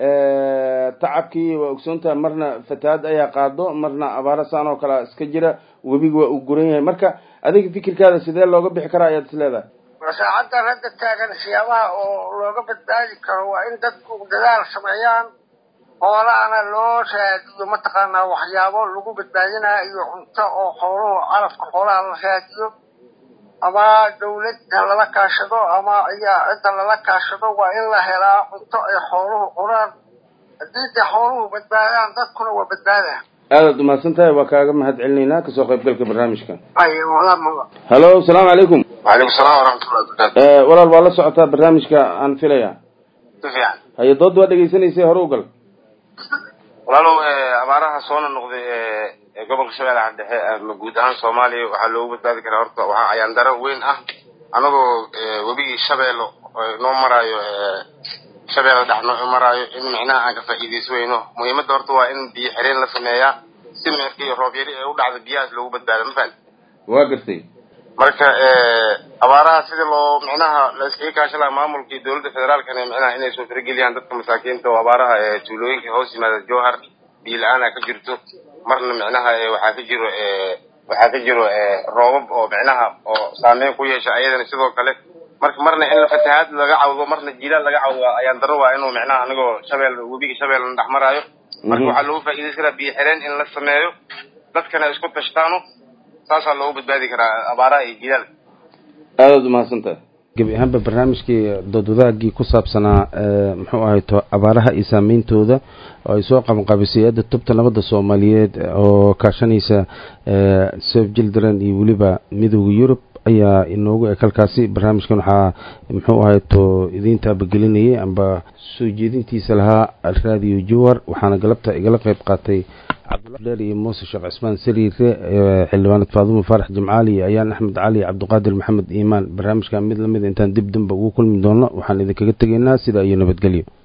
tacabkii waa ogsoontaha marna fatahaad ayaa qaado marna abaaro saan oo kale iska jira webiga waa uu guran yahay marka adiga fikirkaada sidee looga bixi karaa ayaad isleedahay saacaddan hadda taagan siyaabaha oo looga badbaadi karo waa in dadku dadaal sameeyaan xoolahana loo raadiyo mataqaanaa waxyaabo lagu badbaadinayo iyo cunto oo xooluhu calafka xoolaha la raadiyo ama dawladda lala kaashado ama iya cidda lala kaashado waa in la helaa cunto ay xooluhu cunaan haddii dee xooluhu badbaadaan dadkuna waa badbaada aadaad umahadsan tahay waa kaaga mahad celinaynaa kasoo qaybgalka barnaamijka ay walaamaba hallo asalaamu calaykum وعليكم السلام ورحمة الله وبركاته walaal waa la socotaa barnaamijka aan filaya كيف haye dood waa dhegaysanaysay hore u gal walaalow abaaraha soo noqday ee gobolka shabeellaha dhexe ama guud ahaan soomaaliya waxaa loogu badbaadi karaa horta waxaa ayaan daro weyn ah anagoo webigii shabeello noo maraayo shabeella dhex noo maraayo in micnaha aan ka faa'iidayso weyno muhiimadda horta waa in biyo xireen la sameeyaa si meerka iyo roob yari ee u dhacda biyahaas loogu badbaado ma fahan waa gartay marka abaaraha sidii loo micnaha la iskaga kaashan lahaa maamulka iyo dowladda federaalkana micnaha inay soo farageliyaan dadka masaakiinta oo abaaraha ee tuulooyinka hoos yimaada jowhar biyo la-aana ka jirto marna micnaha waxaa ka jiro waxaa ka jiro roobab oo micnaha oo saameyn ku yeesha ayadana sidoo kale marka marna in fatahaad laga cawdo marna jilaal laga cawdo ayaan daro waa inuu micnaha anigoo shabeel webiga shabeelna dhex maraayo marka waxaa loogu faa'iidaysan karaa biyo xireen in la sameeyo dadkana isku tashtaano saasaa loogu badbaadi karaa abaaraha iyo jilaal aadaad umahadsan tahay gebi ahaanba barnaamijkii dood wadaagii ku saabsanaa muxuu ahay to abaaraha iyo saameyntooda oo ay soo qabanqaabisay adda tubta nabadda soomaaliyeed oo kaashanaysa sef jildren iyo weliba midooda yurub ayaa inoogu eg halkaasi barnaamijkan waxaa muxuu ahay to idiin taabagelinayay amba soo jeedintiisa lahaa radio jowar waxaana galabta igala qeyb qaatay cabdulaer iyo muuse sheekh cismaan sariire xildhibaanad faadumo faarax jimcaali iyo ayaan axmed cali cabdiqaadir maxamed iimaan barnaamijkan mid lamid intaan dib damba ugu kulmi doono waxaan idinkaga tegaynaa sidaa iyo nabadgelyo